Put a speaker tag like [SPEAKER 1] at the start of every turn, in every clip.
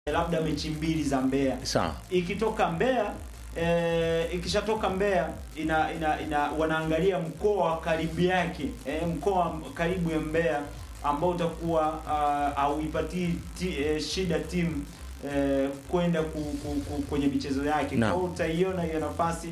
[SPEAKER 1] labda mechi mbili za Mbeya.
[SPEAKER 2] Sawa.
[SPEAKER 1] Ikitoka Mbeya e, ikishatoka Mbeya ina, ina, ina wanaangalia mkoa karibu yake e, mkoa karibu ya Mbeya ambao utakuwa uh, hauipatii ti, e, shida timu e, kwenda ku, ku, ku, kwenye michezo yake.
[SPEAKER 2] Naam.
[SPEAKER 1] Kwa hiyo utaiona hiyo nafasi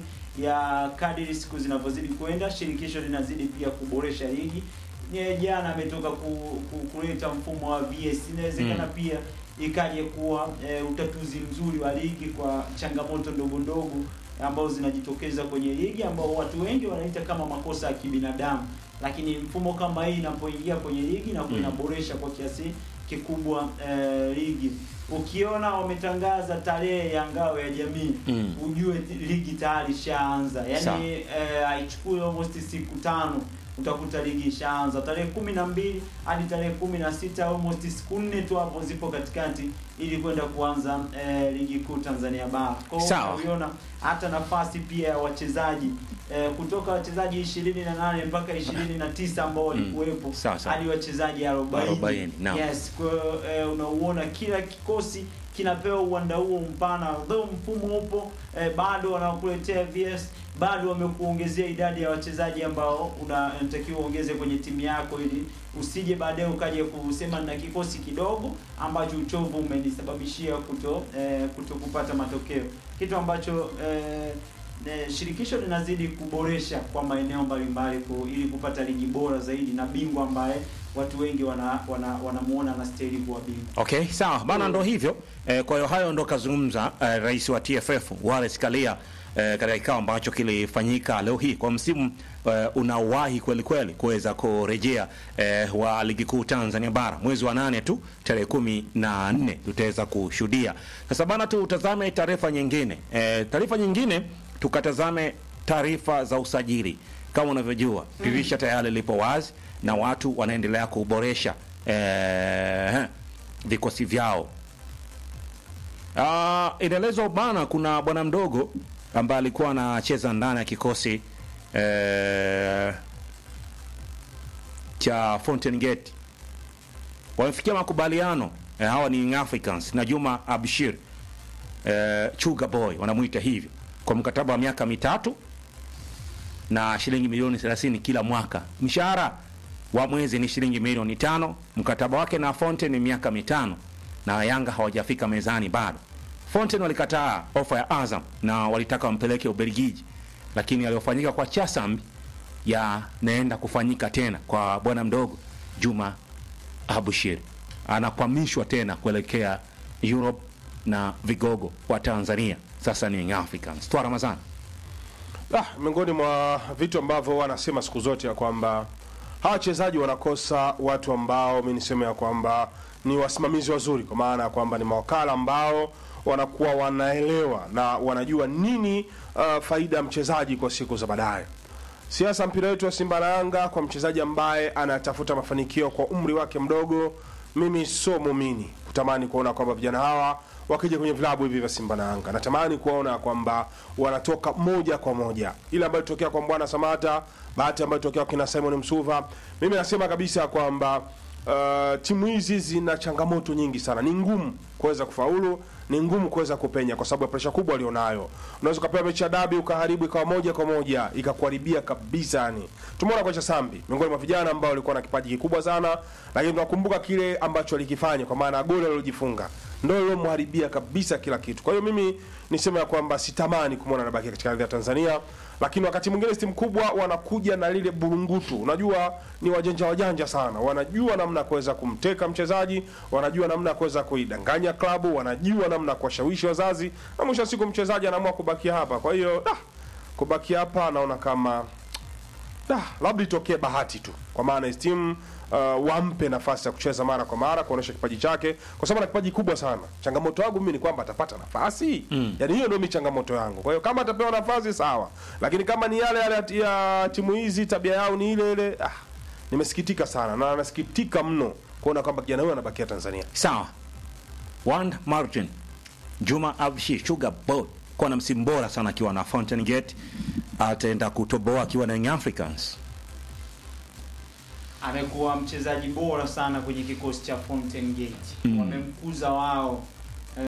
[SPEAKER 1] ya kadiri siku zinavyozidi kwenda, shirikisho linazidi pia kuboresha ligi. Nye jana ametoka ku, ku, kuleta mfumo wa VS, inawezekana
[SPEAKER 2] Mm.
[SPEAKER 1] pia ikaje kuwa e, utatuzi mzuri wa ligi kwa changamoto ndogo ndogo ambazo zinajitokeza kwenye ligi ambao watu wengi wanaita kama makosa ya kibinadamu, lakini mfumo kama hii inapoingia kwenye ligi na
[SPEAKER 2] Mm.
[SPEAKER 1] inaboresha kwa kiasi kikubwa e, ligi. Ukiona wametangaza tarehe ya ngao ya jamii
[SPEAKER 2] Mm.
[SPEAKER 1] ujue ti- ligi tayari ishaanza,
[SPEAKER 2] Sawa.
[SPEAKER 1] yaani eh, haichukui almost siku tano utakuta ligi ishaanza tarehe kumi na mbili hadi tarehe kumi na sita almost siku nne tu hapo zipo katikati ili kwenda kuanza eh, ligi kuu Tanzania bara. Kwa hiyo
[SPEAKER 2] Sawa.
[SPEAKER 1] unaona hata nafasi pia ya wachezaji eh, kutoka wachezaji ishirini na nane mpaka ishirini na tisa ambao walikuwepo
[SPEAKER 2] Sawa, sawa.
[SPEAKER 1] hadi wachezaji arobaini.
[SPEAKER 2] Arobaini, naam.
[SPEAKER 1] Yes, kwa hiyo eh, unauona kila kikosi kinapewa uwanda huo mpana, though mfumo upo eh, bado wanakuletea VS, bado wamekuongezea idadi ya wachezaji ambao una- unatakiwa uongeze kwenye timu yako, ili usije baadaye ukaje kusema na kikosi kidogo ambacho uchovu umenisababishia kuto eh, kuto kupata matokeo, kitu ambacho eh, eh, shirikisho linazidi kuboresha kwa maeneo mbalimbali ku- ili kupata ligi bora zaidi na bingwa ambaye watu wengi wana wana wanamuona anastahili kuwa bingwa.
[SPEAKER 2] Okay, sawa bana, ndo hivyo eh, kwa hiyo hayo ndo kazungumza eh, rais wa TFF Wallace Karia eh, katika kikao ambacho kilifanyika leo hii kwa msimu eh, unaowahi kweli kweli kuweza kurejea eh, wa ligi kuu Tanzania bara mwezi wa nane tu tarehe kumi na nne tutaweza kushuhudia. Sasa bana, tutazame taarifa nyingine eh, taarifa nyingine tukatazame taarifa za usajili. Kama unavyojua dirisha tayari lipo wazi na watu wanaendelea kuboresha eh, vikosi vyao. Ah, inaelezwa bana, kuna bwana mdogo ambaye alikuwa anacheza ndani ya kikosi eh, cha Fountain Gate wamefikia makubaliano eh, hawa ni Young Africans na Juma Abshir eh, Chuga Boy wanamwita hivyo kwa mkataba wa miaka mitatu na shilingi milioni 30 kila mwaka. Mshahara wa mwezi ni shilingi milioni tano. Mkataba wake na Fountain ni miaka mitano, na Yanga hawajafika mezani bado. Fountain walikataa ofa ya Azam na walitaka wampeleke Ubelgiji, lakini aliyofanyika kwa Chasambi yanaenda kufanyika tena kwa bwana mdogo Juma Abushir, anakwamishwa tena kuelekea Europe na vigogo wa Tanzania sasa ni Young Africans. Twa Ramadhani.
[SPEAKER 3] Ah, miongoni mwa vitu ambavyo wanasema siku zote ya kwamba hawa wachezaji wanakosa watu ambao mi niseme ya kwamba ni wasimamizi wazuri, kwa maana ya kwamba ni mawakala ambao wanakuwa wanaelewa na wanajua nini uh, faida ya mchezaji kwa siku za baadaye. Siasa mpira wetu wa Simba na Yanga kwa mchezaji ambaye anatafuta mafanikio kwa umri wake mdogo, mimi sio muumini kutamani kuona kwamba vijana hawa wakija kwenye vilabu hivi vya Simba na Yanga. Natamani kuona kwamba wanatoka moja kwa moja, ile ambayo ilitokea kwa Mbwana Samata, bahati ambayo ilitokea kwa kina Simon Msuva. Mimi nasema kabisa kwamba uh, timu hizi zina changamoto nyingi sana, ni ngumu kuweza kufaulu ni ngumu kuweza kupenya kwa sababu ya presha kubwa alionayo. Unaweza ukapewa mechi ya dabi ukaharibu ikawa moja kwa moja ikakuharibia kabisa. Yani tumeona kocha Sambi miongoni mwa vijana ambao walikuwa na kipaji kikubwa sana, lakini tunakumbuka kile ambacho alikifanya kwa maana ya goli alilojifunga ndio lilomharibia kabisa kila kitu. Kwa hiyo mimi niseme ya kwamba sitamani kumwona anabaki katika ardhi ya Tanzania, lakini wakati mwingine timu kubwa wanakuja na lile burungutu. Unajua ni wajanja wajanja sana, wanajua namna ya kuweza kumteka mchezaji, wanajua namna ya kuweza kuidanganya klabu, wanajua namna ya kuwashawishi wazazi, na mwisho wa siku mchezaji anaamua kubakia hapa. Kwa hiyo ah, kubakia hapa naona kama ah, labda itokee bahati tu, kwa maana hizi timu uh, wampe nafasi ya kucheza mara kwa mara kuonesha kipaji chake, kwa sababu ana kipaji kubwa sana. Changamoto yangu mimi ni kwamba atapata nafasi mm. Yani hiyo ndio mimi changamoto yangu. Kwa hiyo kama atapewa nafasi sawa, lakini kama ni yale yale ya timu hizi tabia yao ni ile ile, ah, nimesikitika sana na nasikitika mno kuona kwamba kijana huyo anabakia Tanzania.
[SPEAKER 2] Sawa. One Martin Juma Abshi Sugar Boy kwa na msimu bora sana akiwa na Fountain Gate, ataenda kutoboa akiwa na Young Africans.
[SPEAKER 1] amekuwa mchezaji bora sana kwenye kikosi cha Fountain Gate. Wamemkuza wao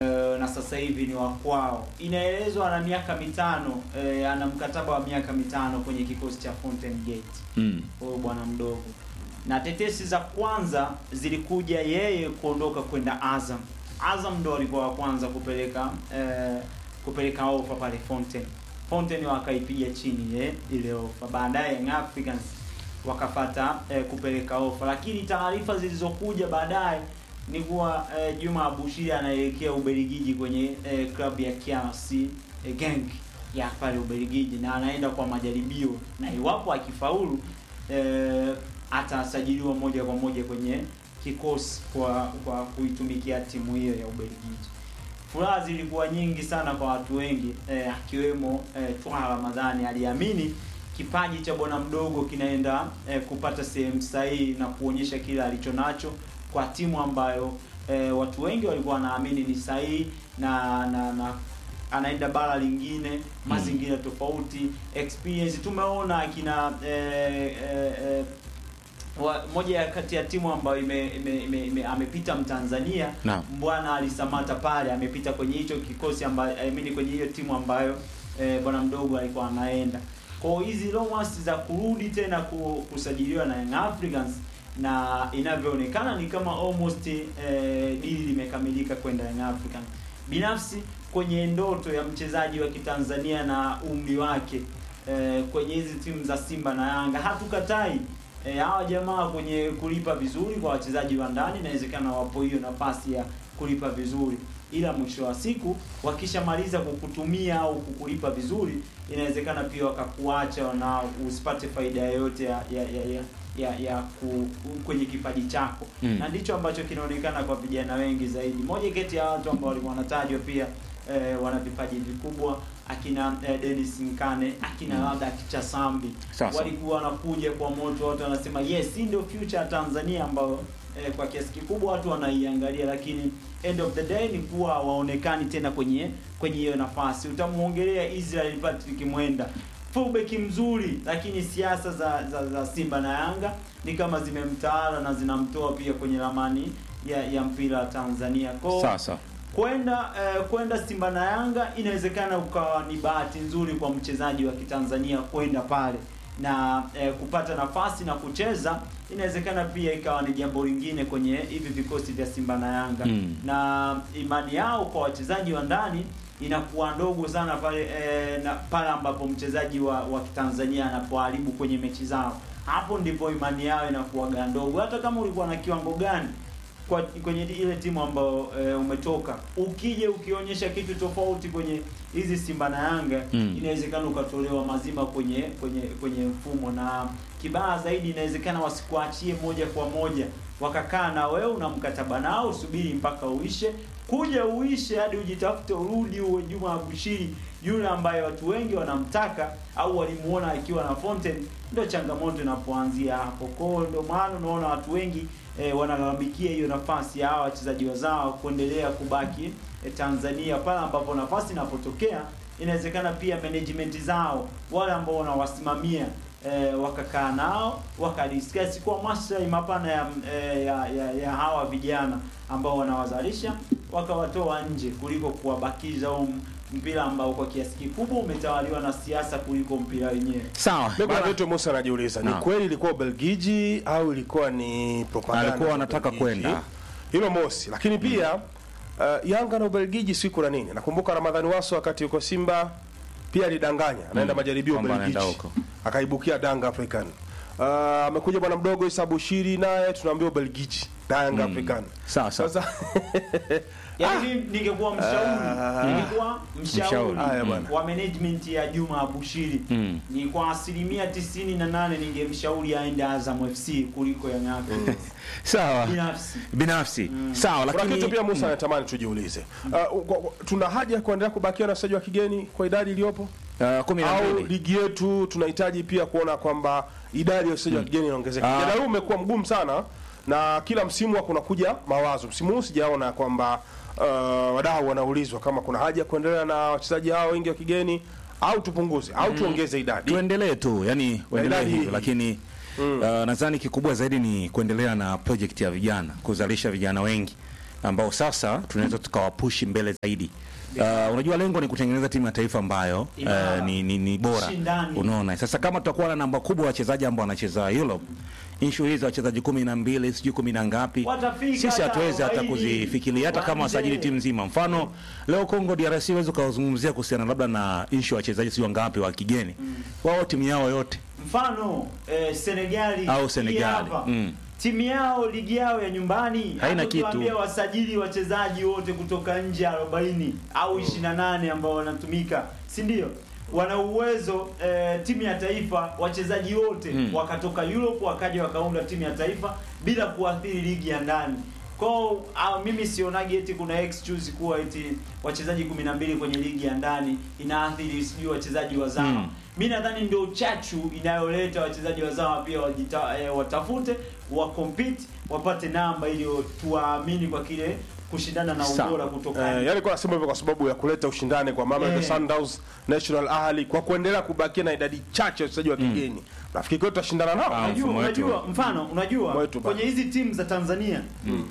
[SPEAKER 1] sasa hivi ni wa kwao. Inaelezwa ana miaka mitano eh, ana mkataba wa miaka mitano kwenye kikosi cha Fountain Gate
[SPEAKER 2] Mm.
[SPEAKER 1] huyo bwana mdogo, na tetesi za kwanza zilikuja yeye kuondoka kwenda Azam. Azam ndo walikuwa wa kwanza kupeleka eh, kupeleka ofa pale Fountain. Fountain wakaipiga chini eh, ile ofa. Baadaye Young Africans wakafata eh, kupeleka ofa, lakini taarifa zilizokuja baadaye ni kuwa eh, Juma Abushiri anaelekea Ubelgiji kwenye eh, klabu ya KRC eh, Genk ya pale Ubelgiji na anaenda kwa majaribio, na iwapo akifaulu eh, atasajiliwa moja kwa moja kwenye kikosi kwa kwa kuitumikia timu hiyo ya Ubelgiji. Furaha zilikuwa nyingi sana kwa watu wengi eh, akiwemo eh, Twaha Ramadhani aliamini kipaji cha bwana mdogo kinaenda eh, kupata sehemu sahihi na kuonyesha kile alicho nacho kwa timu ambayo eh, watu wengi walikuwa wanaamini ni sahihi na na, na anaenda bara lingine mazingira tofauti experience tumeona akina eh, eh, eh, wa, moja ya kati ya timu ambayo ime, ime, ime, ime, amepita Mtanzania
[SPEAKER 2] Naam.
[SPEAKER 1] Mbwana alisamata pale amepita kwenye hicho kikosi ambayo I mean kwenye hiyo timu ambayo eh, bwana mdogo alikuwa anaenda. Kwa hiyo hizi rumors za kurudi tena ku- kusajiliwa na Young Africans na inavyoonekana ni kama almost eh, dili limekamilika kwenda Young Africans. Binafsi kwenye ndoto ya mchezaji wa Kitanzania na umri wake eh, kwenye hizi timu za Simba na Yanga hatukatai eh, hawa jamaa kwenye kulipa vizuri kwa wachezaji wa ndani, inawezekana wapo hiyo nafasi ya kulipa vizuri, ila mwisho wa siku wakishamaliza kukutumia au kukulipa vizuri, inawezekana pia wakakuacha na usipate faida yoyote ya ya ya, ya ya, ya ku, kwenye kipaji chako
[SPEAKER 2] Mm.
[SPEAKER 1] na ndicho ambacho kinaonekana kwa vijana wengi zaidi. Moja kati ya watu ambao walikuwa wanatajwa pia eh, wana vipaji vikubwa akina eh, Dennis Nkane akina
[SPEAKER 2] Mm.
[SPEAKER 1] labda akicha Sambi
[SPEAKER 2] Sasa.
[SPEAKER 1] walikuwa wanakuja kwa moto, watu wanasema yes, hii ndio future ya Tanzania ambayo eh, kwa kiasi kikubwa watu wanaiangalia, lakini end of the day ni kuwa waonekani tena kwenye kwenye hiyo nafasi. Utamuongelea Israel Patrick Mwenda fullback mzuri, lakini siasa za, za, za Simba na Yanga ni kama zimemtaala na zinamtoa pia kwenye ramani ya, ya mpira wa Tanzania kwa
[SPEAKER 2] Sasa.
[SPEAKER 1] kwenda eh, kwenda Simba na Yanga inawezekana ukawa ni bahati nzuri kwa mchezaji wa Kitanzania kwenda pale na eh, kupata nafasi na kucheza, inawezekana pia ikawa ni jambo lingine kwenye hivi vikosi vya Simba na Yanga
[SPEAKER 2] Mm.
[SPEAKER 1] na imani yao kwa wachezaji wa ndani inakuwa ndogo sana pale eh, na pale ambapo mchezaji wa, wa Kitanzania anapoharibu kwenye mechi zao, hapo ndipo imani yao inakuwaga ndogo, hata kama ulikuwa na kiwango gani kwa kwenye ile timu ambayo e, umetoka ukije ukionyesha kitu tofauti kwenye hizi Simba na Yanga
[SPEAKER 2] Mm.
[SPEAKER 1] inawezekana ukatolewa mazima kwenye kwenye kwenye mfumo, na kibaya zaidi inawezekana wasikuachie moja kwa moja, wakakaa na wewe una mkataba nao, usubiri mpaka uishe, kuja uishe hadi ujitafute urudi uwe Juma Abushiri yule ambaye watu wengi wanamtaka au walimuona akiwa na Fountain, ndio changamoto inapoanzia hapo. Kwa hiyo ndio maana unaona watu wengi e, wanalalamikia hiyo nafasi ya hawa wachezaji wazao kuendelea kubaki e, Tanzania pale ambapo nafasi inapotokea inawezekana pia management zao wale ambao wanawasimamia e, wakakaa nao wakadiscuss kwa maslahi mapana ya, e, ya, ya, ya hawa vijana ambao wanawazalisha wakawatoa nje kuliko kuwabakiza huu mpira ambao kwa kiasi kikubwa umetawaliwa na siasa kuliko mpira wenyewe.
[SPEAKER 2] Sawa.
[SPEAKER 3] Mimi kuna
[SPEAKER 2] Bana-
[SPEAKER 3] vitu Musa anajiuliza, ni
[SPEAKER 2] Naam.
[SPEAKER 3] kweli ilikuwa Ubelgiji au ilikuwa ni propaganda?
[SPEAKER 2] Alikuwa
[SPEAKER 3] za
[SPEAKER 2] anataka
[SPEAKER 3] Ubelgiji?
[SPEAKER 2] kwenda.
[SPEAKER 3] Hilo mosi, lakini pia uh, Yanga na Ubelgiji siku na nini. Nakumbuka Ramadhani Waso wakati yuko Simba pia alidanganya anaenda
[SPEAKER 2] Mm,
[SPEAKER 3] majaribio
[SPEAKER 2] kwamba
[SPEAKER 3] Ubelgiji,
[SPEAKER 2] anaenda huko.
[SPEAKER 3] akaibukia Danga African. Uh, amekuja bwana mdogo Isa Bushiri naye tunaambia Ubelgiji Danga African.
[SPEAKER 2] Sawa, sawa.
[SPEAKER 3] Sasa
[SPEAKER 1] Yaani mimi ningekuwa mshauri, ningekuwa mshauri
[SPEAKER 2] Mshauri.
[SPEAKER 3] Haya bwana.
[SPEAKER 1] wa management ya Juma Abushiri
[SPEAKER 2] Mm.
[SPEAKER 1] ni kwa asilimia tisini na nane ningemshauri aende Azam FC kuliko Young Africans
[SPEAKER 2] Sawa.
[SPEAKER 1] binafsi.
[SPEAKER 2] Binafsi. Sawa,
[SPEAKER 3] kuna
[SPEAKER 2] lakini
[SPEAKER 3] kitu pia Musa anatamani tujiulize. Uh, kwa- kwa- tuna haja ya kuendelea kubakia na wachezaji wa kigeni kwa idadi iliyopo?
[SPEAKER 2] uh, kumi na
[SPEAKER 3] au
[SPEAKER 2] mbili.
[SPEAKER 3] ligi yetu tunahitaji pia kuona kwamba idadi ya wachezaji wa kigeni inaongezeka.
[SPEAKER 2] Ah.
[SPEAKER 3] Mjadala huu umekuwa mgumu sana na kila msimu huwa kunakuja mawazo. Msimu huu sijaona kwamba uh, wadau wanaulizwa kama kuna haja ya kuendelea na wachezaji hao wengi wa kigeni au tupunguze au tuongeze idadi.
[SPEAKER 2] tuendelee tu yani uendelee
[SPEAKER 3] idadi
[SPEAKER 2] hivyo
[SPEAKER 3] hii.
[SPEAKER 2] lakini uh, nadhani kikubwa zaidi ni kuendelea na project ya vijana kuzalisha vijana wengi ambao sasa tunaweza tukawapushi mbele zaidi. Uh, unajua lengo ni kutengeneza timu ya taifa ambayo
[SPEAKER 1] Imara.
[SPEAKER 2] uh, ni, ni, ni bora.
[SPEAKER 1] Shindani.
[SPEAKER 2] Unaona, sasa kama tutakuwa na namba kubwa ya wachezaji ambao wanacheza Europe, issue hizi wachezaji kumi na mbili sijui kumi na ngapi,
[SPEAKER 1] Watafika
[SPEAKER 2] sisi
[SPEAKER 1] hata
[SPEAKER 2] hatuwezi hata
[SPEAKER 1] 40,
[SPEAKER 2] kuzifikiria hata kama
[SPEAKER 1] waanze.
[SPEAKER 2] wasajili timu nzima. Mfano leo Congo DRC huwezi ukazungumzia kuhusiana labda na issue ya wachezaji sio ngapi wa kigeni, wao timu yao yote
[SPEAKER 1] mfano eh, Senegali
[SPEAKER 2] Au
[SPEAKER 1] hii
[SPEAKER 2] Senegali,
[SPEAKER 1] hapa.
[SPEAKER 2] mm.
[SPEAKER 1] timu yao ligi yao ya nyumbani
[SPEAKER 2] Haina
[SPEAKER 1] hata tuambie
[SPEAKER 2] kitu.
[SPEAKER 1] wasajili wachezaji wote kutoka nje 40 au 28 ambao wanatumika si ndio wana uwezo eh, timu ya taifa wachezaji wote
[SPEAKER 2] Mm.
[SPEAKER 1] wakatoka Europe wakaja wakaunda timu ya taifa bila kuathiri ligi ya ndani kwao ah, mimi sionagi eti kuna excuse kuwa eti wachezaji 12 kwenye ligi ya ndani inaathiri sijui wachezaji wazawa
[SPEAKER 2] Mm.
[SPEAKER 1] mi nadhani ndio chachu inayoleta wachezaji wazawa pia wajita, eh, watafute wa compete wapate namba ili tuwaamini kwa kile kushindana na
[SPEAKER 2] Sawa.
[SPEAKER 1] ubora kutoka
[SPEAKER 3] Eh,
[SPEAKER 1] nje.
[SPEAKER 3] yani kwa nasema hivyo kwa sababu ya kuleta ushindani kwa Mamelodi
[SPEAKER 1] Eh.
[SPEAKER 3] Sundowns, National Ahli kwa kuendelea kubakia na idadi chache ya wachezaji wa kigeni. Nafikiri kwetu tutashindana nao.
[SPEAKER 2] Ah,
[SPEAKER 1] unajua,
[SPEAKER 2] mfumo wetu.
[SPEAKER 1] unajua mfano unajua
[SPEAKER 3] Mfumo wetu
[SPEAKER 1] kwenye hizi timu za Tanzania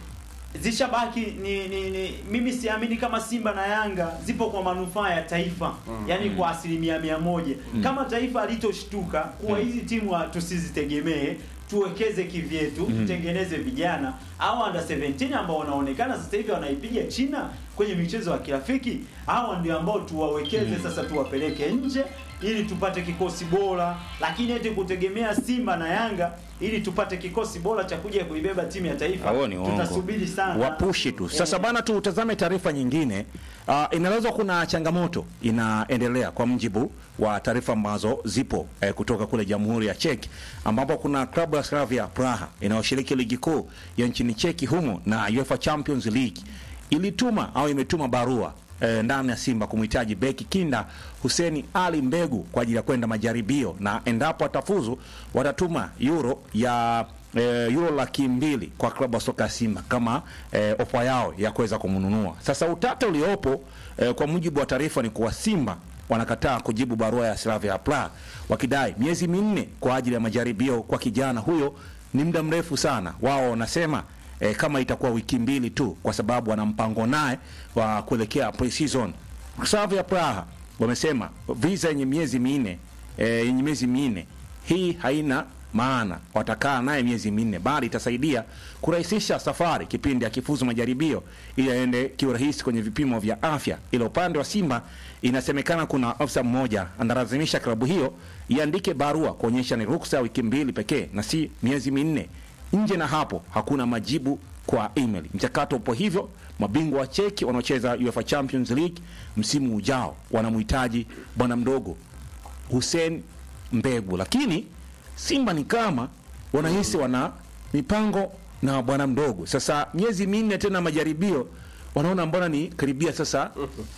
[SPEAKER 1] zishabaki ni, ni, ni mimi siamini kama Simba na Yanga zipo kwa manufaa ya taifa yani kwa asilimia mia moja kama taifa alitoshtuka kuwa hizi timu ha- tusizitegemee tuwekeze kivyetu tutengeneze vijana au under 17 ambao wanaonekana sasa hivi wanaipiga China kwenye michezo ya kirafiki hawa ndio ambao tuwawekeze sasa tuwapeleke nje ili tupate kikosi bora lakini eti kutegemea Simba na Yanga ili tupate kikosi bora cha kuja kuibeba timu ya taifa
[SPEAKER 2] Hao ni uongo.
[SPEAKER 1] tutasubiri sana
[SPEAKER 2] wapushi tu. Sasa
[SPEAKER 1] Eh.
[SPEAKER 2] bana, tutazame taarifa nyingine. Uh, inaelezwa kuna changamoto inaendelea kwa mjibu wa taarifa ambazo zipo eh, kutoka kule Jamhuri ya Czech ambapo kuna klabu ya Slavia Praha inayoshiriki ligi kuu ya nchini Czech humo na UEFA Champions League ilituma au imetuma barua eh, ndani ya Simba kumhitaji beki kinda Huseni Ali Mbegu kwa ajili ya kwenda majaribio, na endapo atafuzu watatuma euro ya eh, euro laki mbili kwa klabu ya soka ya Simba kama eh, ofa yao ya kuweza kumnunua. Sasa utata uliopo eh, kwa mujibu wa taarifa ni kuwa Simba wanakataa kujibu barua ya Slavia Praha wakidai miezi minne kwa ajili ya majaribio kwa kijana huyo ni muda mrefu sana. Wao wanasema eh, kama itakuwa wiki mbili tu, kwa sababu wana mpango naye wa kuelekea pre-season. Slavia Praha wamesema visa yenye miezi minne eh, yenye miezi minne hii haina maana watakaa naye miezi minne, bali itasaidia kurahisisha safari kipindi akifuzu majaribio ili aende kiurahisi kwenye vipimo vya afya. Ila upande wa Simba inasemekana kuna ofisa mmoja analazimisha klabu hiyo iandike barua kuonyesha ni ruksa ya wiki mbili pekee na si miezi minne. Nje na hapo hakuna majibu kwa email. Mchakato upo hivyo. Mabingwa wa Cheki wanaocheza UEFA Champions League msimu ujao wanamhitaji bwana mdogo Hussein Mbegu, lakini Simba ni kama wanahisi wana mipango na bwana mdogo. Sasa miezi minne tena majaribio, wanaona mbona ni karibia sasa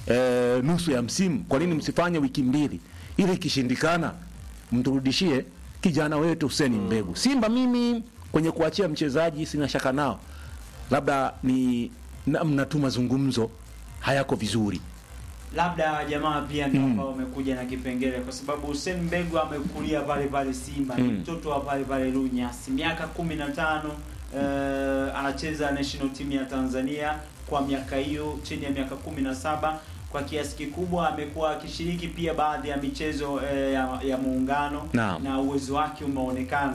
[SPEAKER 2] eh, nusu ya msimu. Kwa nini msifanye wiki mbili ili ikishindikana mturudishie kijana wetu Hussein Mbegu? Simba mimi kwenye kuachia mchezaji sina shaka nao, labda ni namna tu mazungumzo hayako vizuri.
[SPEAKER 1] labda jamaa pia ndio ambao wamekuja na kipengele kwa sababu Hussein Mbegu amekulia pale pale Simba ni
[SPEAKER 2] Mm.
[SPEAKER 1] mtoto wa pale pale Lunyasi miaka kumi na tano eh, anacheza national team ya Tanzania kwa miaka hiyo chini ya miaka kumi na saba kwa kiasi kikubwa amekuwa akishiriki pia baadhi ya michezo eh, ya, ya muungano
[SPEAKER 2] Naam.
[SPEAKER 1] na uwezo wake umeonekana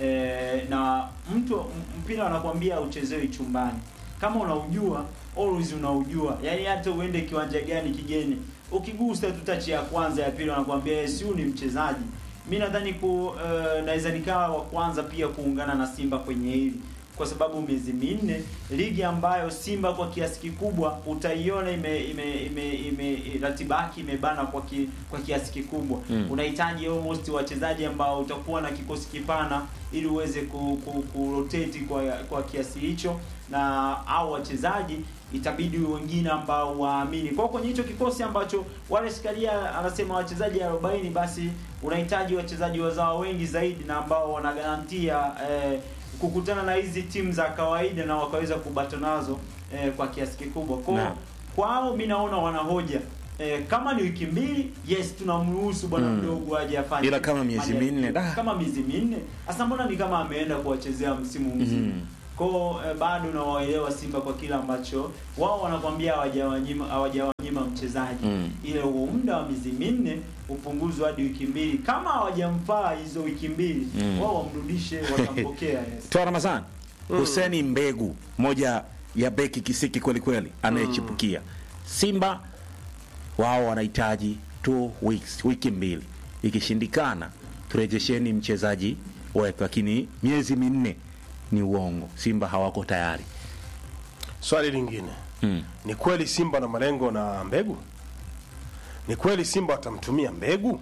[SPEAKER 1] eh, na mtu m- mpira wanakuambia uchezewi chumbani kama unaujua always unaujua yani hata uende kiwanja gani kigeni ukigusa tu tachi ya kwanza ya pili wanakuambia "Eh, si huyu ni mchezaji mi nadhani ku uh, naweza nikawa wa kwanza pia kuungana na Simba kwenye hili kwa sababu miezi minne ligi ambayo Simba kwa kiasi kikubwa utaiona ime, ime, ime, ime ratiba yake imebana kwa ki, kwa kiasi kikubwa
[SPEAKER 2] Mm.
[SPEAKER 1] unahitaji almost wachezaji ambao utakuwa na kikosi kipana ili uweze ku, ku, ku rotate kwa kwa kiasi hicho na au wachezaji itabidi wengine ambao waamini kwa kwenye hicho kikosi ambacho Wallace Karia anasema wachezaji 40 basi unahitaji wachezaji wazao wengi zaidi na ambao wanagarantia eh, kukutana na hizi timu za kawaida na wakaweza kubata nazo eh, kwa kiasi kikubwa kwa
[SPEAKER 2] Naam.
[SPEAKER 1] kwao mi naona wanahoja eh, kama ni wiki mbili yes tunamruhusu bwana
[SPEAKER 2] Mm.
[SPEAKER 1] mdogo aje afanye
[SPEAKER 2] Ila kama miezi
[SPEAKER 1] majaribio.
[SPEAKER 2] minne, da.
[SPEAKER 1] kama miezi minne sasa mbona ni kama ameenda kuwachezea msimu mzima
[SPEAKER 2] Mm.
[SPEAKER 1] Kwao eh, bado nawaelewa Simba kwa kile ambacho wao wanakwambia hawajawanyima hawajawanyima mchezaji
[SPEAKER 2] Mm.
[SPEAKER 1] ile huo muda wa miezi minne upunguzwe hadi wiki mbili. Kama hawajamfaa hizo wiki mbili
[SPEAKER 2] Mm.
[SPEAKER 1] wao wamrudishe, watampokea yes.
[SPEAKER 2] Toa Ramadhani Huseni Mbegu, moja ya beki kisiki kweli kweli anayechipukia Simba. Wao wanahitaji two weeks, wiki mbili. Ikishindikana turejesheni mchezaji wetu, lakini miezi minne ni uongo. Simba hawako tayari.
[SPEAKER 3] Swali lingine
[SPEAKER 2] Mm.
[SPEAKER 3] ni kweli Simba na malengo na mbegu? Ni kweli Simba watamtumia mbegu?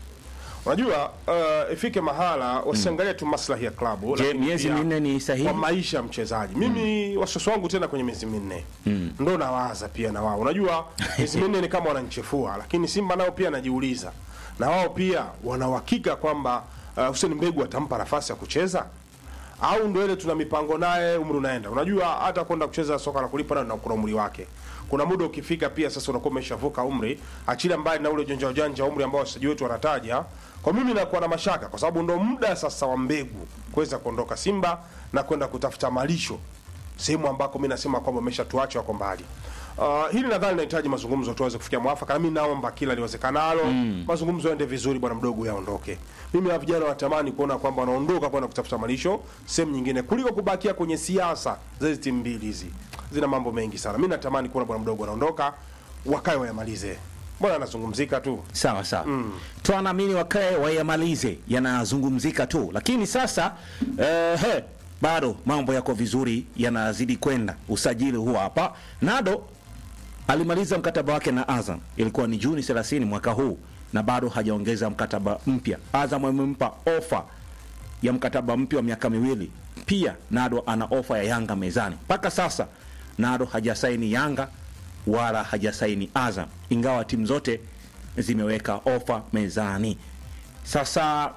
[SPEAKER 3] Unajua uh, ifike mahala wasiangalie tu maslahi ya klabu,
[SPEAKER 2] Je,
[SPEAKER 3] lakini
[SPEAKER 2] miezi
[SPEAKER 3] pia
[SPEAKER 2] minne ni sahihi?
[SPEAKER 3] kwa maisha ya mchezaji. Mimi wasiwasi wangu tena kwenye miezi minne
[SPEAKER 2] Mm.
[SPEAKER 3] ndo nawaza pia na wao. Unajua miezi minne ni kama wananichefua, lakini Simba nao pia najiuliza, na wao pia wana uhakika kwamba uh, Hussein Mbegu atampa nafasi ya kucheza au ndo ile tuna mipango naye, umri unaenda. Unajua hata kwenda kucheza soka la kulipa nayo na kuna umri wake. Kuna muda ukifika pia sasa unakuwa umeshavuka umri, achilia mbali na ule ujanja ujanja umri ambao wachezaji wetu wanataja. Kwa mimi nakuwa na mashaka kwa sababu ndo muda sasa wa Mbegu kuweza kuondoka Simba na kwenda kutafuta malisho sehemu ambako mi nasema kwamba ameshatuacha wako mbali. Uh, hili nadhani linahitaji mazungumzo tuweze kufikia mwafaka, na mi naomba kila liwezekanalo mazungumzo yaende vizuri, bwana mdogo yaondoke. Mimi na vijana watamani kuona kwamba wanaondoka kwenda kutafuta malisho sehemu nyingine kuliko kubakia kwenye siasa za hizi timu mbili hizi, zina mambo mengi sana. Mi natamani kuona bwana mdogo anaondoka, wakae wayamalize. Mbona anazungumzika tu
[SPEAKER 2] Sawa sawa, tuanaamini wakae wayamalize, yanazungumzika tu, lakini sasa eh, he, bado mambo yako vizuri, yanazidi kwenda. Usajili huo hapa, Nado alimaliza mkataba wake na Azam, ilikuwa ni Juni 30 mwaka huu, na bado hajaongeza mkataba mpya. Azam amempa ofa ya mkataba mpya wa miaka miwili. Pia Nado ana ofa ya Yanga mezani. Mpaka sasa Nado hajasaini Yanga wala hajasaini Azam, ingawa timu zote zimeweka ofa mezani. Sasa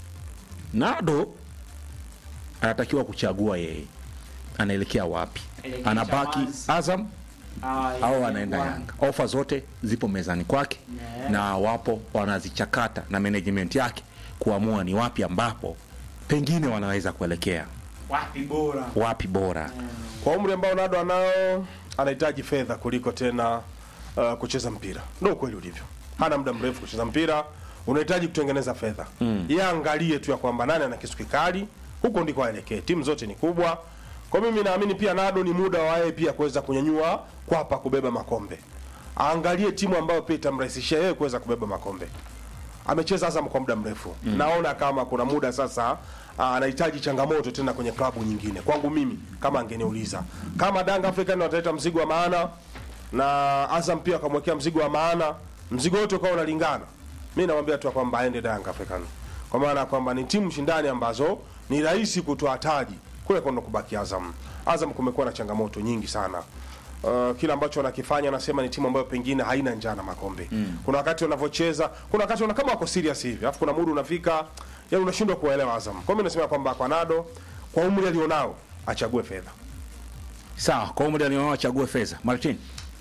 [SPEAKER 2] Nado anatakiwa kuchagua yeye anaelekea wapi,
[SPEAKER 1] Elekea
[SPEAKER 2] anabaki
[SPEAKER 1] Chamazi.
[SPEAKER 2] Azam
[SPEAKER 1] Ah,
[SPEAKER 2] au
[SPEAKER 1] yeah,
[SPEAKER 2] anaenda
[SPEAKER 1] yeah.
[SPEAKER 2] Yanga. Ofa zote zipo mezani kwake
[SPEAKER 1] Yeah.
[SPEAKER 2] na wapo wanazichakata na management yake kuamua ni wapi ambapo pengine wanaweza kuelekea
[SPEAKER 1] Wapi bora?
[SPEAKER 2] wapi bora.
[SPEAKER 3] kwa umri ambao Nado anao anahitaji fedha kuliko tena uh, kucheza mpira. Ndio ukweli ulivyo, hana muda mrefu kucheza mpira, unahitaji kutengeneza fedha mm. Yeye angalie tu ya kwamba nani ana kisu kikali, huko ndiko aelekee. Timu zote ni kubwa, kwa mimi naamini pia Nado ni muda wa yeye pia kuweza kunyanyua kwapa kubeba makombe. Aangalie timu ambayo pia itamrahisishia yeye kuweza kubeba makombe amecheza Azam kwa muda mrefu mm. naona kama kuna muda sasa ah, anahitaji changamoto tena kwenye klabu nyingine. Kwangu mimi, kama angeniuliza kama Danga African wataleta mzigo wa maana na Azam pia akamwekea mzigo wa maana, mzigo wote ukawa unalingana, mimi namwambia tu kwamba aende Danga African, kwa maana ya kwamba ni timu shindani ambazo ni rahisi kutoa taji kule kwenda kubaki Azam. Azam kumekuwa na changamoto nyingi sana Uh, kile ambacho wanakifanya anasema ni timu ambayo pengine haina njaa na makombe. Kuna wakati wanavyocheza, kuna wakati wana kama wako serious hivi. Alafu kuna muda unafika, yani unashindwa kuwaelewa Azam. Kwa hiyo mimi nasema kwamba kwa Nado kwa umri alionao achague fedha.
[SPEAKER 2] Sawa, kwa umri alionao achague fedha. Martin,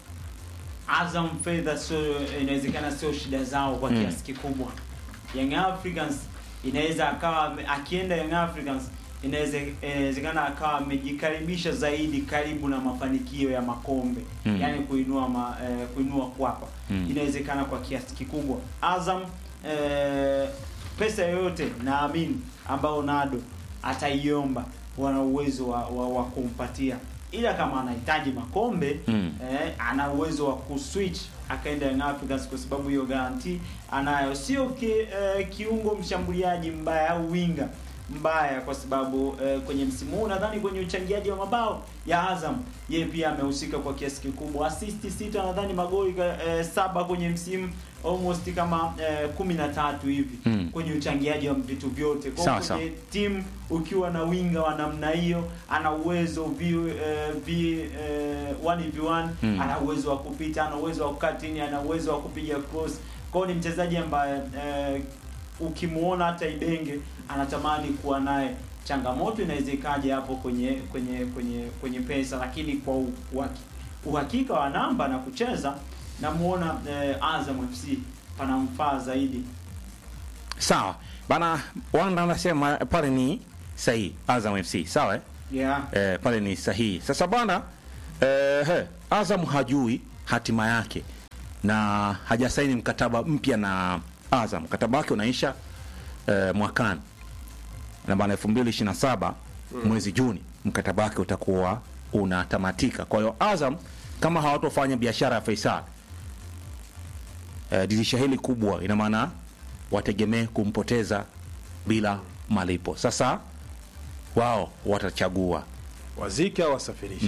[SPEAKER 1] Azam fedha sio, inawezekana sio shida zao kwa kiasi kikubwa. Young Africans inaweza akawa ame- akienda Young Africans inaweze- inawezekana akawa amejikaribisha zaidi karibu na mafanikio ya makombe
[SPEAKER 2] Mm.
[SPEAKER 1] yani kuinua ma, eh, kuinua kwapa
[SPEAKER 2] Mm.
[SPEAKER 1] inawezekana kwa kiasi kikubwa. Azam eh, pesa yoyote naamini ambayo Nado ataiomba wana uwezo wa, wa, wa kumpatia, ila kama anahitaji makombe
[SPEAKER 2] Mm.
[SPEAKER 1] eh, ana uwezo wa kuswitch akaenda Young Africans kwa sababu hiyo garanti anayo, sio ki, eh, kiungo mshambuliaji mbaya au winga mbaya, kwa sababu eh, kwenye msimu huu nadhani kwenye uchangiaji wa mabao ya Azam yeye pia amehusika kwa kiasi kikubwa, assist sita, nadhani magoli eh, saba kwenye msimu almost kama eh, kumi na tatu hivi
[SPEAKER 2] Mm.
[SPEAKER 1] kwenye uchangiaji wa vitu vyote. Kwa
[SPEAKER 2] Sawa,
[SPEAKER 1] hiyo
[SPEAKER 2] sawa.
[SPEAKER 1] kwenye timu ukiwa na winga wa namna hiyo, ana uwezo v, eh, v eh, 1v1
[SPEAKER 2] Mm.
[SPEAKER 1] ana uwezo wa kupita, ana uwezo wa kukaa chini, ana uwezo wa kupiga cross. Kwa hiyo ni mchezaji ambaye eh, ukimuona hata Ibenge anatamani kuwa naye. Changamoto inaweza ikaja hapo kwenye kwenye kwenye kwenye pesa, lakini kwa u- uhaki- uhakika wa namba na kucheza namuona eh, Azam FC panamfaa zaidi.
[SPEAKER 2] sawa bana. Wanda anasema pale ni sahihi, Azam FC sawa eh?
[SPEAKER 1] Yeah.
[SPEAKER 2] eh, pale ni sahihi. Sasa bwana eh, he, Azam hajui hatima yake na hajasaini mkataba mpya na Azam. Mkataba wake unaisha eh, mwakani na bana 2027 mwezi Juni mkataba wake utakuwa unatamatika. Kwa hiyo Azam kama hawatofanya biashara ya Faisal eh, dirisha hili kubwa, ina maana wategemee kumpoteza bila malipo. Sasa wao watachagua
[SPEAKER 3] wazike au wasafirishe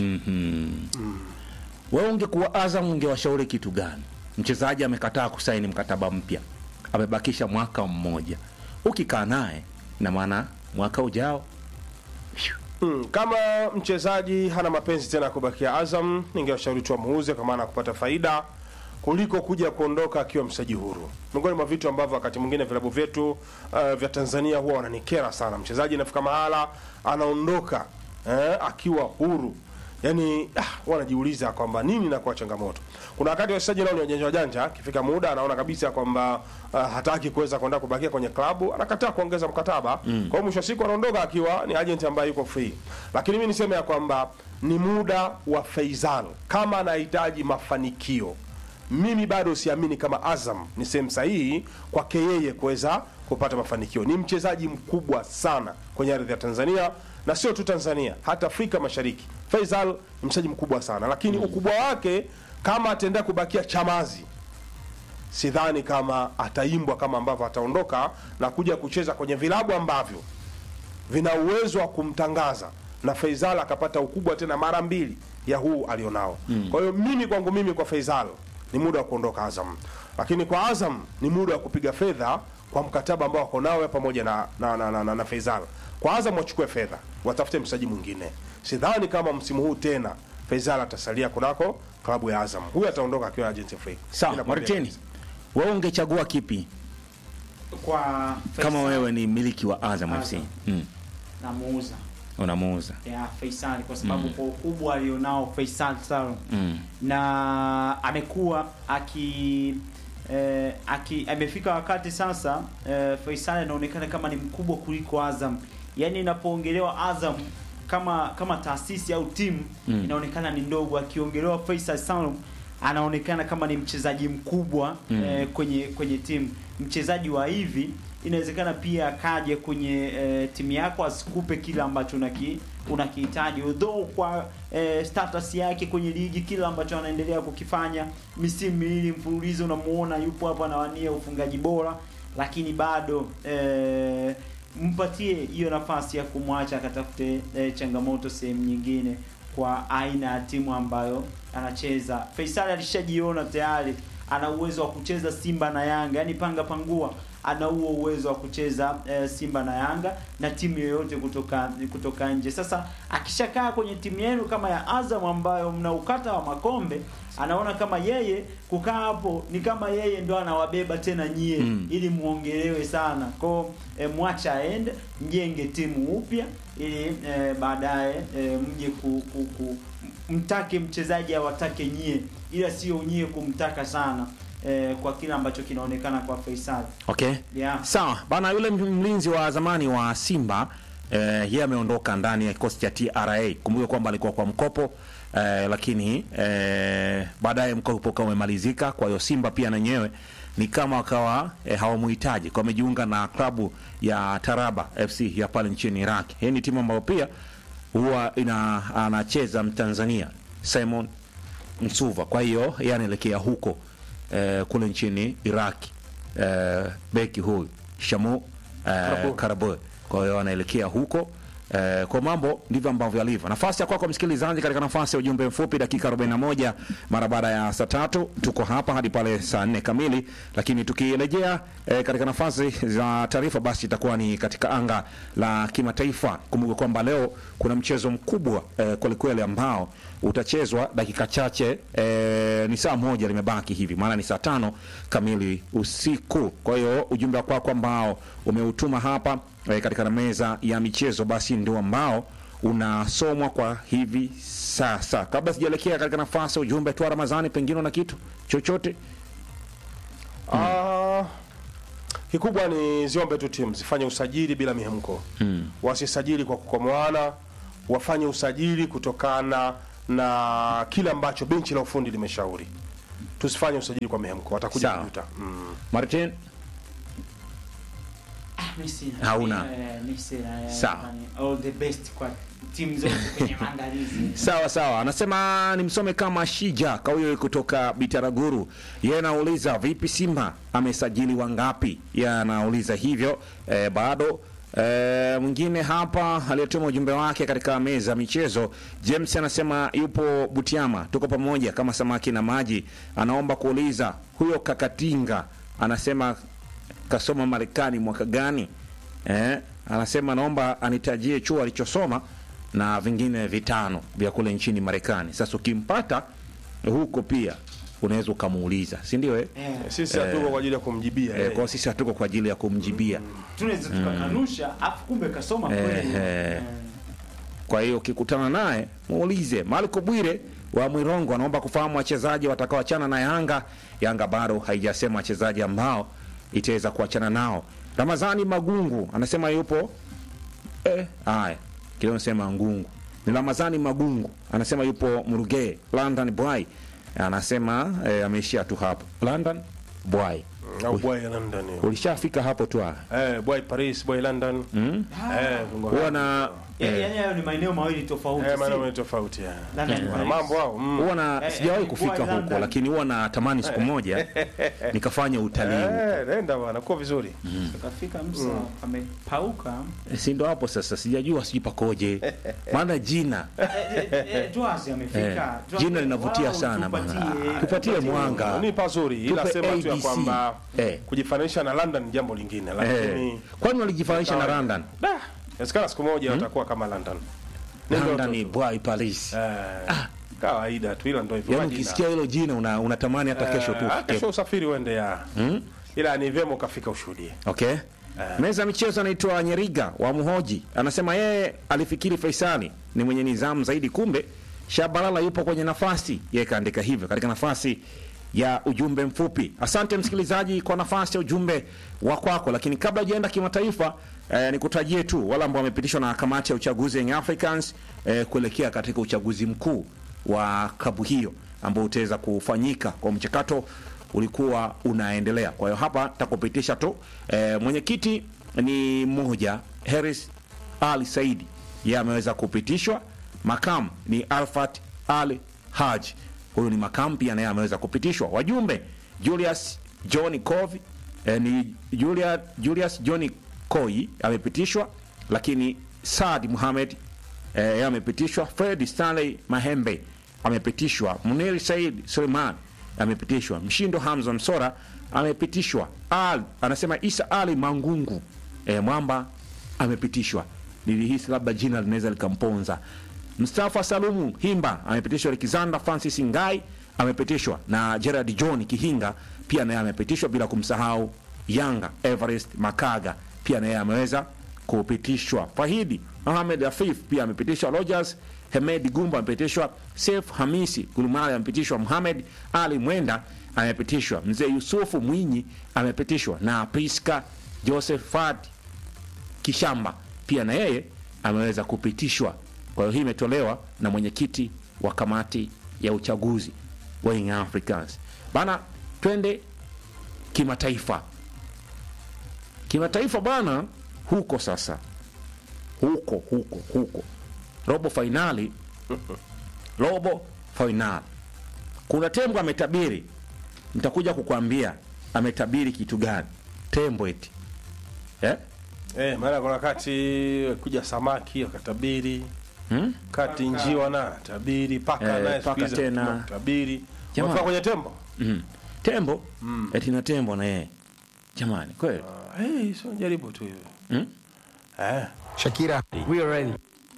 [SPEAKER 2] wewe ungekuwa Azam ungewashauri kitu gani? Mchezaji amekataa kusaini mkataba mpya, amebakisha mwaka mmoja. Ukikaa naye, ina maana mwaka ujao
[SPEAKER 3] Mm, kama mchezaji hana mapenzi tena ya kubakia Azam, ningewashauri tu amuuze kwa maana ya kupata faida kuliko kuja kuondoka akiwa mchezaji huru. Miongoni mwa vitu ambavyo wakati mwingine vilabu vyetu uh, vya Tanzania huwa wananikera sana, mchezaji inafika mahala anaondoka eh, akiwa huru yani ah, wanajiuliza kwamba nini inakuwa changamoto. Kuna wakati wachezaji nao ni wajanja wajanja, akifika muda anaona kabisa kwamba uh, hataki kuweza kwenda kubakia kwenye klabu, anakataa kuongeza mkataba. Kwa hiyo mwisho wa siku anaondoka akiwa ni agent ambaye yuko free. Lakini mimi niseme ya kwamba ni muda wa Faisal kama anahitaji mafanikio mimi bado siamini kama Azam ni sehemu sahihi kwake yeye kuweza kupata mafanikio. Ni mchezaji mkubwa sana kwenye ardhi ya Tanzania na sio tu Tanzania, hata Afrika Mashariki. Faisal ni mchezaji mkubwa sana, lakini ukubwa wake kama ataendelea kubakia Chamazi, sidhani kama ataimbwa kama ambavyo ataondoka na kuja kucheza kwenye vilabu ambavyo vina uwezo wa kumtangaza na Faisal akapata ukubwa tena mara mbili ya huu alionao. Kwa hiyo mimi kwangu mimi kwa Faisal ni muda wa kuondoka Azam, lakini kwa Azam ni muda wa kupiga fedha kwa mkataba ambao wako nao pamoja na na, na, na, na, na Faisal. Kwa Azam wachukue fedha, watafute mchezaji mwingine. Sidhani kama msimu huu tena Faisal atasalia kunako klabu ya Azam. Huyu ataondoka akiwa agent free.
[SPEAKER 2] sawa.
[SPEAKER 3] Ninakwambia
[SPEAKER 2] Maritini,
[SPEAKER 3] kabisa.
[SPEAKER 2] wewe ungechagua kipi
[SPEAKER 1] Kwa
[SPEAKER 2] kama
[SPEAKER 1] Faisal,
[SPEAKER 2] wewe ni mmiliki wa Azam FC?
[SPEAKER 1] Azam.
[SPEAKER 2] Mm,
[SPEAKER 1] namuuza
[SPEAKER 2] unamuuza
[SPEAKER 1] ya Faisal kwa sababu kwa ukubwa alionao Faisal Salum
[SPEAKER 2] mm.
[SPEAKER 1] na amekuwa aki eh, aki amefika wakati sasa eh, Faisal anaonekana kama ni mkubwa kuliko Azam. Yaani inapoongelewa Azam kama kama taasisi au timu
[SPEAKER 2] Mm.
[SPEAKER 1] inaonekana ni ndogo, akiongelewa Faisal Salum anaonekana kama ni mchezaji mkubwa
[SPEAKER 2] Mm.
[SPEAKER 1] eh, kwenye kwenye timu. Mchezaji wa hivi inawezekana pia akaje kwenye eh, timu yako asikupe kile ambacho unaki unakihitaji although kwa eh, status yake kwenye ligi kile ambacho anaendelea kukifanya misimu miwili mfululizo unamuona yupo hapo anawania ufungaji bora lakini bado eh, mpatie hiyo nafasi ya kumwacha akatafute eh, changamoto sehemu nyingine kwa aina ya timu ambayo anacheza Faisal alishajiona tayari ana uwezo wa kucheza Simba na Yanga yani panga pangua ana huo uwezo wa kucheza eh, Simba na Yanga na timu yoyote kutoka kutoka nje. Sasa akishakaa kwenye timu yenu kama ya Azam ambayo mna ukata wa makombe, anaona kama yeye kukaa hapo ni kama yeye ndo anawabeba tena nyie
[SPEAKER 2] Mm.
[SPEAKER 1] ili muongelewe sana. Kwa eh, mwacha aende, mjenge timu upya ili eh, baadaye eh, mje ku, ku, ku mtake mchezaji awatake nyie, ila sio nyie kumtaka sana eh, kwa kile ambacho kinaonekana kwa Faisal.
[SPEAKER 2] Okay.
[SPEAKER 1] Yeah.
[SPEAKER 2] Sawa bana, yule mlinzi wa zamani wa Simba eh, yeye ameondoka ndani ya kikosi cha TRA. Kumbuka kwamba alikuwa kwa mkopo eh, lakini eh, baadaye mkopo ukawa umemalizika. Kwa hiyo Simba pia na yenyewe ni kama wakawa eh, hawamuhitaji kwa wamejiunga na klabu ya Taraba FC ya pale nchini Iraq. Hii ni timu ambayo pia huwa ina anacheza Mtanzania Simon Msuva. Kwa hiyo yeye anaelekea huko eh, kule nchini Iraki eh, beki huyu Shamu eh,
[SPEAKER 3] Karaboe.
[SPEAKER 2] Karaboe. Kwa hiyo anaelekea huko eh, kwa mambo ndivyo ambavyo yalivyo. Nafasi ya kwako msikilizaji, katika nafasi ya ujumbe mfupi, dakika 41 mara baada ya saa tatu, tuko hapa hadi pale saa nne kamili, lakini tukirejea eh, katika nafasi za taarifa, basi itakuwa ni katika anga la kimataifa. Kumbuka kwamba leo kuna mchezo mkubwa eh, kwelikweli ambao utachezwa dakika chache eh, ni saa moja limebaki hivi, maana ni saa tano kamili usiku. Kwa hiyo ujumbe wa kwako ambao umeutuma hapa eh, katika meza ya michezo, basi ndio ambao unasomwa kwa hivi sasa. Kabla sijaelekea katika nafasi ya ujumbe tu, Ramadhani, pengine una kitu chochote?
[SPEAKER 3] Ah, kikubwa ni ziombe tu timu zifanye usajili bila mihemko
[SPEAKER 2] Mm.
[SPEAKER 3] wasisajili kwa kukomoana wafanye usajili kutokana na kile ambacho benchi la ufundi limeshauri. Tusifanye usajili kwa mihemko, watakuja
[SPEAKER 2] Sawa.
[SPEAKER 3] kujuta. Mm.
[SPEAKER 2] Martin
[SPEAKER 1] Mi sina.
[SPEAKER 2] Hauna.
[SPEAKER 1] Eh, mi sina, eh,
[SPEAKER 2] Sawa.
[SPEAKER 1] yani, all the best kwa timu zote kwenye maandalizi
[SPEAKER 2] Sawa sawa, anasema nimsome kama Shija Kauyo kutoka Bitaraguru. Yeye anauliza vipi, Simba amesajili wangapi? Yeye anauliza hivyo e, bado e, mwingine hapa aliyetuma ujumbe wake katika meza ya michezo, James anasema yupo Butiama, tuko pamoja kama samaki na maji. Anaomba kuuliza huyo Kakatinga anasema kasoma Marekani mwaka gani? Eh, anasema naomba anitajie chuo alichosoma na vingine vitano vya kule nchini Marekani. Sasa ukimpata huko pia unaweza ukamuuliza, si ndio? Eh?
[SPEAKER 1] Eh,
[SPEAKER 3] Sisi hatuko kwa ajili ya kumjibia.
[SPEAKER 2] Eh,
[SPEAKER 3] eh.
[SPEAKER 2] kwa sisi hatuko kwa ajili ya kumjibia.
[SPEAKER 1] tunaweza tukakanusha afu kumbe kasoma kweli
[SPEAKER 2] Eh,
[SPEAKER 1] Eh,
[SPEAKER 2] Kwa hiyo ukikutana naye muulize. Marco Bwire wa Mwirongo anaomba kufahamu wachezaji watakaoachana na Yanga. Yanga bado haijasema wachezaji ambao itaweza kuachana nao. Ramazani Magungu anasema yupo eh, haya kile unasema ngungu ni Ramazani Magungu anasema yupo Murugee London Boy anasema eh, ameishia tu hapo London Boy.
[SPEAKER 3] Au boy London. hiyo.
[SPEAKER 2] Ulishafika hapo tu ah.
[SPEAKER 3] Eh, boy Paris, boy London.
[SPEAKER 2] mm?
[SPEAKER 3] Eh, viungo
[SPEAKER 2] huwa
[SPEAKER 3] hao.
[SPEAKER 2] na
[SPEAKER 1] yaani
[SPEAKER 2] eh,
[SPEAKER 1] yaani hayo ni maeneo mawili tofauti
[SPEAKER 3] Eh,
[SPEAKER 1] si?
[SPEAKER 3] maana ni tofauti. eh.
[SPEAKER 1] London
[SPEAKER 3] Wana
[SPEAKER 1] Paris.
[SPEAKER 3] mambo hao. mm.
[SPEAKER 2] huwa na
[SPEAKER 1] Eh,
[SPEAKER 2] sijawahi
[SPEAKER 1] eh,
[SPEAKER 2] kufika
[SPEAKER 1] Boy
[SPEAKER 2] huko
[SPEAKER 1] London.
[SPEAKER 2] lakini huwa natamani siku moja nikafanya utalii
[SPEAKER 3] Eh, nenda bwana, kuwa vizuri.
[SPEAKER 1] Tukafika Msa amepauka
[SPEAKER 2] si ndo hapo sasa sijajua sijui pakoje maana jina
[SPEAKER 1] Eh, eh, eh, Dwazi amefika
[SPEAKER 2] Eh,
[SPEAKER 1] Dwazi,
[SPEAKER 2] jina linavutia
[SPEAKER 1] wow,
[SPEAKER 2] sana bwana.
[SPEAKER 1] tupatie-
[SPEAKER 2] Tupatie mwanga.
[SPEAKER 3] Ni pazuri ila
[SPEAKER 2] Tupe
[SPEAKER 3] sema tu ya
[SPEAKER 2] ABC.
[SPEAKER 3] kwamba
[SPEAKER 2] Eh.
[SPEAKER 3] kujifananisha na London ni jambo lingine,
[SPEAKER 2] eh,
[SPEAKER 3] lakini
[SPEAKER 2] kwani walijifananisha na
[SPEAKER 3] Kawaida.
[SPEAKER 2] London
[SPEAKER 3] da, inawezekana siku moja watakuwa kama London. Ni ndoto
[SPEAKER 2] London ni
[SPEAKER 3] tu.
[SPEAKER 2] boy Paris
[SPEAKER 3] Eh, kawaida tu, ila ndio hivyo.
[SPEAKER 2] yaani
[SPEAKER 3] majina.
[SPEAKER 2] ukisikia hilo jina una, unatamani hata kesho tu
[SPEAKER 3] Eh,
[SPEAKER 2] ufike.
[SPEAKER 3] kesho usafiri uende ya
[SPEAKER 2] Mm?
[SPEAKER 3] ila ni vyema ukafika ushuhudie.
[SPEAKER 2] Okay. Meza ya michezo anaitwa Nyeriga wa Muhoji anasema yeye alifikiri Faisali ni mwenye nidhamu zaidi, kumbe Shabalala yupo kwenye nafasi. Yeye kaandika hivyo katika nafasi ya ujumbe mfupi. Asante msikilizaji kwa nafasi ya ujumbe wa kwako, lakini kabla hujaenda kimataifa eh, nikutajie tu wale ambao wamepitishwa na kamati ya uchaguzi Young Africans eh, kuelekea katika uchaguzi mkuu wa klabu hiyo ambao utaweza kufanyika kwa mchakato ulikuwa unaendelea. Kwa hiyo hapa takupitisha tu e, mwenyekiti ni mmoja Harris Ali Saidi, yeye ameweza kupitishwa. Makamu ni Alfat Ali Haji, huyu ni makamu pia, naye ameweza kupitishwa. Wajumbe Julius John Kovi e, ni Julia, Julius John Koi amepitishwa, lakini Saad Muhamed eh, yeye amepitishwa. Fred Stanley Mahembe amepitishwa. Munir Said Suleiman amepitishwa. Mshindo Hamza Msora amepitishwa. Al anasema Isa Ali Mangungu eh, Mwamba amepitishwa. Nilihisi labda jina linaweza likamponza. Mustafa Salumu Himba amepitishwa. Alexander Francis Ngai amepitishwa na Gerard John Kihinga pia naye amepitishwa, bila kumsahau Yanga Everest Makaga pia naye ameweza kupitishwa. Fahidi Mohamed Afif pia amepitishwa. Rogers Hemed Gumba amepitishwa. Sef Hamisi Gulumali amepitishwa. Mohamed Ali Mwenda amepitishwa. Mzee Yusufu Mwinyi amepitishwa na Priska Josephat Kishamba pia na yeye ameweza kupitishwa. Kwa hiyo hii imetolewa na mwenyekiti wa kamati ya uchaguzi wa Young Africans. Bana, twende kimataifa. Kimataifa bana, huko sasa, huko huko huko, robo fainali, robo fainali. Kuna tembo ametabiri, nitakuja kukwambia ametabiri kitu gani. Tembo eti eh?
[SPEAKER 3] Eh, maana kuna wakati kuja samaki wakatabiri,
[SPEAKER 2] Hmm?
[SPEAKER 3] kati njiwa na tabiri, paka
[SPEAKER 2] Eh,
[SPEAKER 3] naye
[SPEAKER 2] paka
[SPEAKER 3] siku hizi
[SPEAKER 2] tena.
[SPEAKER 3] anatuma tabiri.
[SPEAKER 2] Jamaa.
[SPEAKER 3] Wafika kwenye tembo?
[SPEAKER 2] Mm. Tembo eti na tembo na yeye jamani, kweli
[SPEAKER 3] Ah, Eh, sio jaribu tu hivyo.
[SPEAKER 2] Mm?
[SPEAKER 3] Eh.
[SPEAKER 4] Shakira, we are ready.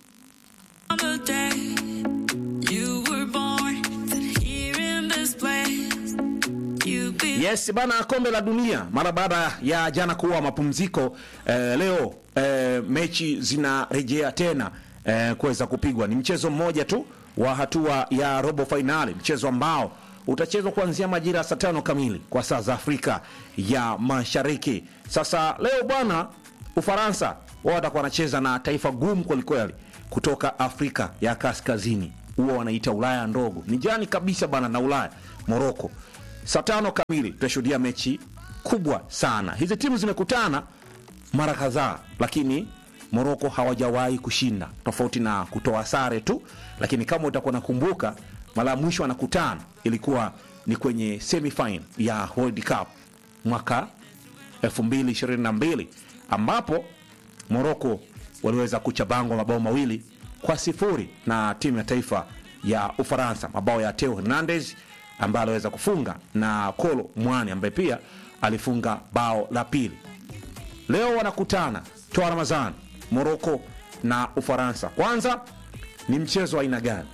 [SPEAKER 5] the day you were born, that here in this place you be.
[SPEAKER 2] Yes bana, kombe la dunia mara baada ya jana kuwa mapumziko eh, leo eh, mechi zinarejea tena eh, kuweza kupigwa. Ni mchezo mmoja tu wa hatua ya robo fainali, mchezo ambao utachezwa kuanzia majira ya saa tano kamili kwa saa za Afrika ya Mashariki. Sasa leo bwana, Ufaransa wao watakuwa wanacheza na taifa gumu kwelikweli kutoka Afrika ya Kaskazini, huwa wanaita Ulaya ndogo, ni jirani kabisa bana na Ulaya, Moroko. Saa tano kamili tutashuhudia mechi kubwa sana. Hizi timu zimekutana mara kadhaa, lakini Moroko hawajawahi kushinda, tofauti na kutoa sare tu. Lakini kama utakuwa nakumbuka, mara ya mwisho wanakutana ilikuwa ni kwenye semifinal ya World Cup mwaka 2022 ambapo Moroko waliweza kuchabangwa mabao mawili kwa sifuri na timu ya taifa ya Ufaransa, mabao ya Theo Hernandez ambaye aliweza kufunga na Kolo Mwani ambaye pia alifunga bao la pili. Leo wanakutana toa Ramazan, Moroko na Ufaransa. Kwanza ni mchezo wa aina gani?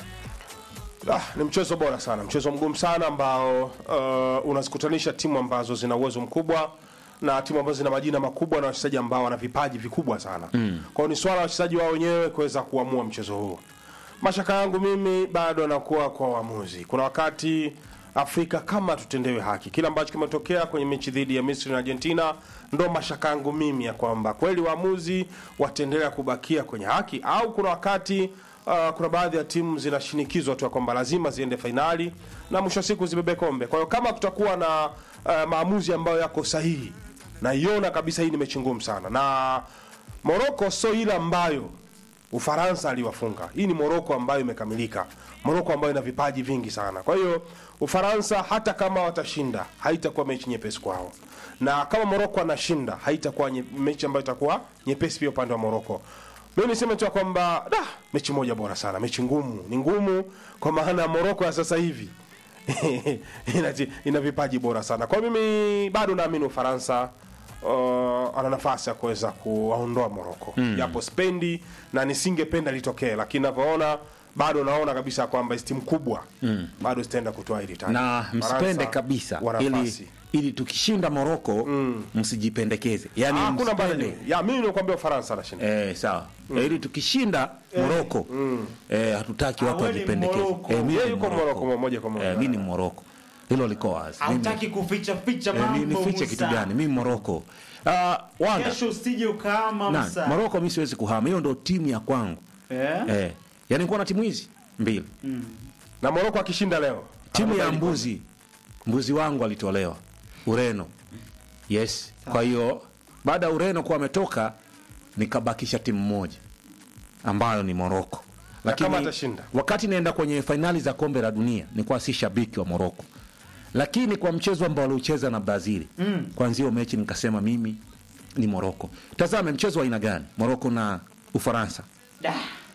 [SPEAKER 3] Ah, ni mchezo bora sana, mchezo mgumu sana ambao uh, unazikutanisha timu ambazo zina uwezo mkubwa na timu ambazo zina majina makubwa na wachezaji ambao wana vipaji vikubwa sana. Mm. Kwa hiyo ni swala la wachezaji wao wenyewe kuweza kuamua mchezo huu. Mashaka yangu mimi bado anakuwa kwa waamuzi. Kuna wakati Afrika kama tutendewe haki, kile ambacho kimetokea kwenye mechi dhidi ya Misri na Argentina, ndo mashaka yangu mimi ya kwamba kweli waamuzi wataendelea kubakia kwenye haki au kuna wakati uh, kuna baadhi ya timu zinashinikizwa tu ya kwamba lazima ziende fainali na mwisho wa siku zibebe kombe. Kwa hiyo kama kutakuwa na uh, maamuzi ambayo yako sahihi, naiona kabisa hii ni mechi ngumu sana, na Moroko sio ile ambayo Ufaransa aliwafunga. Hii ni Moroko ambayo imekamilika, Moroko ambayo ina vipaji vingi sana. Kwa hiyo Ufaransa hata kama watashinda, haitakuwa mechi nyepesi kwao, na kama Moroko anashinda, haitakuwa nye, mechi ambayo itakuwa nyepesi pia upande wa Moroko. Mimi niseme tu ya kwamba da, mechi moja bora sana, mechi ngumu, ni ngumu kwa maana ya Moroko ya sasa hivi ina, ina vipaji bora sana. Kwa hiyo mimi bado naamini Ufaransa uh, ana nafasi ya kuweza kuwaondoa Moroko japo spendi na nisingependa litokee, lakini navyoona bado naona kabisa kwamba hizi timu kubwa bado zitaenda kutoa hili taji.
[SPEAKER 2] na msipende
[SPEAKER 3] Faransa
[SPEAKER 2] kabisa
[SPEAKER 3] wana
[SPEAKER 2] ili,
[SPEAKER 3] nafasi.
[SPEAKER 2] ili tukishinda Moroko msijipendekeze, yani
[SPEAKER 3] Ah, hakuna bana
[SPEAKER 2] msipende
[SPEAKER 3] ni- ya mimi nakwambia Ufaransa anashinda.
[SPEAKER 2] Eh, sawa Eh, ili tukishinda Moroko eh, hatutaki watu
[SPEAKER 1] Ah, wewe ni
[SPEAKER 2] wajipendekeze.
[SPEAKER 1] Moroko.
[SPEAKER 2] Eh, mimi
[SPEAKER 3] Yeye
[SPEAKER 2] ni
[SPEAKER 3] yuko
[SPEAKER 2] Moroko.
[SPEAKER 3] Moroko moja kwa moja.
[SPEAKER 2] Eh, mimi ni Moroko, hilo liko wazi. Mimi-
[SPEAKER 1] hautaki kuficha ficha
[SPEAKER 2] eh, ni-
[SPEAKER 1] mambo
[SPEAKER 2] nifiche kitu
[SPEAKER 1] Musa.
[SPEAKER 2] gani? Mimi Moroko. Ah, Wanda
[SPEAKER 1] kesho usije ukaama
[SPEAKER 2] na
[SPEAKER 1] Musa.
[SPEAKER 2] Moroko, mimi siwezi kuhama, hiyo ndo timu ya kwangu
[SPEAKER 1] Eh?
[SPEAKER 2] eh, yani kuwa na timu hizi mbili
[SPEAKER 3] Na Moroko akishinda leo.
[SPEAKER 2] timu ya
[SPEAKER 3] anabeba
[SPEAKER 2] mbuzi mbuzi wangu alitolewa Ureno. Yes, kwa hiyo baada ya Ureno kuwa ametoka nikabakisha timu moja ambayo ni Moroko.
[SPEAKER 3] kama atashinda?
[SPEAKER 2] wakati naenda kwenye fainali za kombe la dunia nilikuwa si shabiki wa Moroko, lakini kwa mchezo ambao waliucheza na Brazil mm. kwanzia hiyo mechi nikasema mimi ni Moroko. Tazame mchezo wa aina gani Moroko na Ufaransa.
[SPEAKER 1] Da.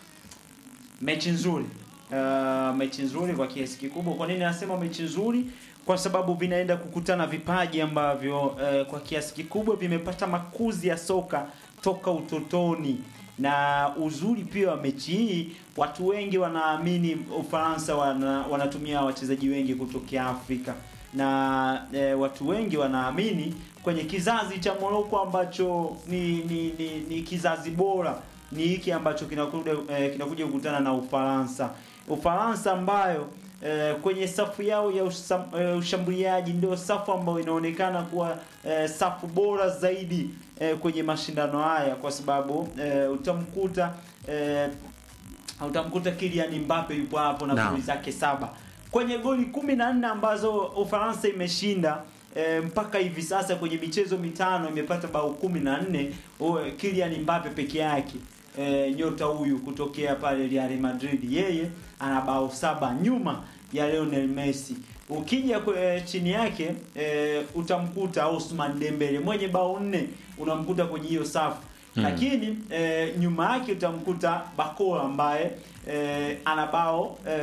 [SPEAKER 1] mechi nzuri uh, mechi nzuri kwa kiasi kikubwa kwa nini nasema mechi nzuri kwa sababu vinaenda kukutana vipaji ambavyo uh, kwa kiasi kikubwa vimepata makuzi ya soka toka utotoni na uzuri pia wa mechi hii watu wengi wanaamini ufaransa wana, wanatumia wachezaji wengi kutokea afrika na e, watu wengi wanaamini kwenye kizazi cha moroko ambacho ni, ni, ni, ni kizazi bora ni hiki ambacho kinakuja eh, kinakuja kukutana na Ufaransa. Ufaransa ambayo eh, kwenye safu yao ya usam, eh, ushambuliaji ndio safu ambayo inaonekana kuwa eh, safu bora zaidi eh, kwenye mashindano haya kwa sababu eh, utamkuta eh, utamkuta Kylian Mbappe yupo hapo na
[SPEAKER 2] Naam.
[SPEAKER 1] goli zake saba kwenye goli kumi na nne ambazo Ufaransa imeshinda e, mpaka hivi sasa kwenye michezo mitano imepata bao kumi na nne O- Kylian Mbappe peke yake e, nyota huyu kutokea pale Real Madrid yeye ana bao saba nyuma ya Lionel Messi ukija kwe, chini yake e, utamkuta Ousmane Dembele mwenye bao nne unamkuta kwenye hiyo safu lakini e, nyuma yake utamkuta Bakola ambaye e, ana bao e,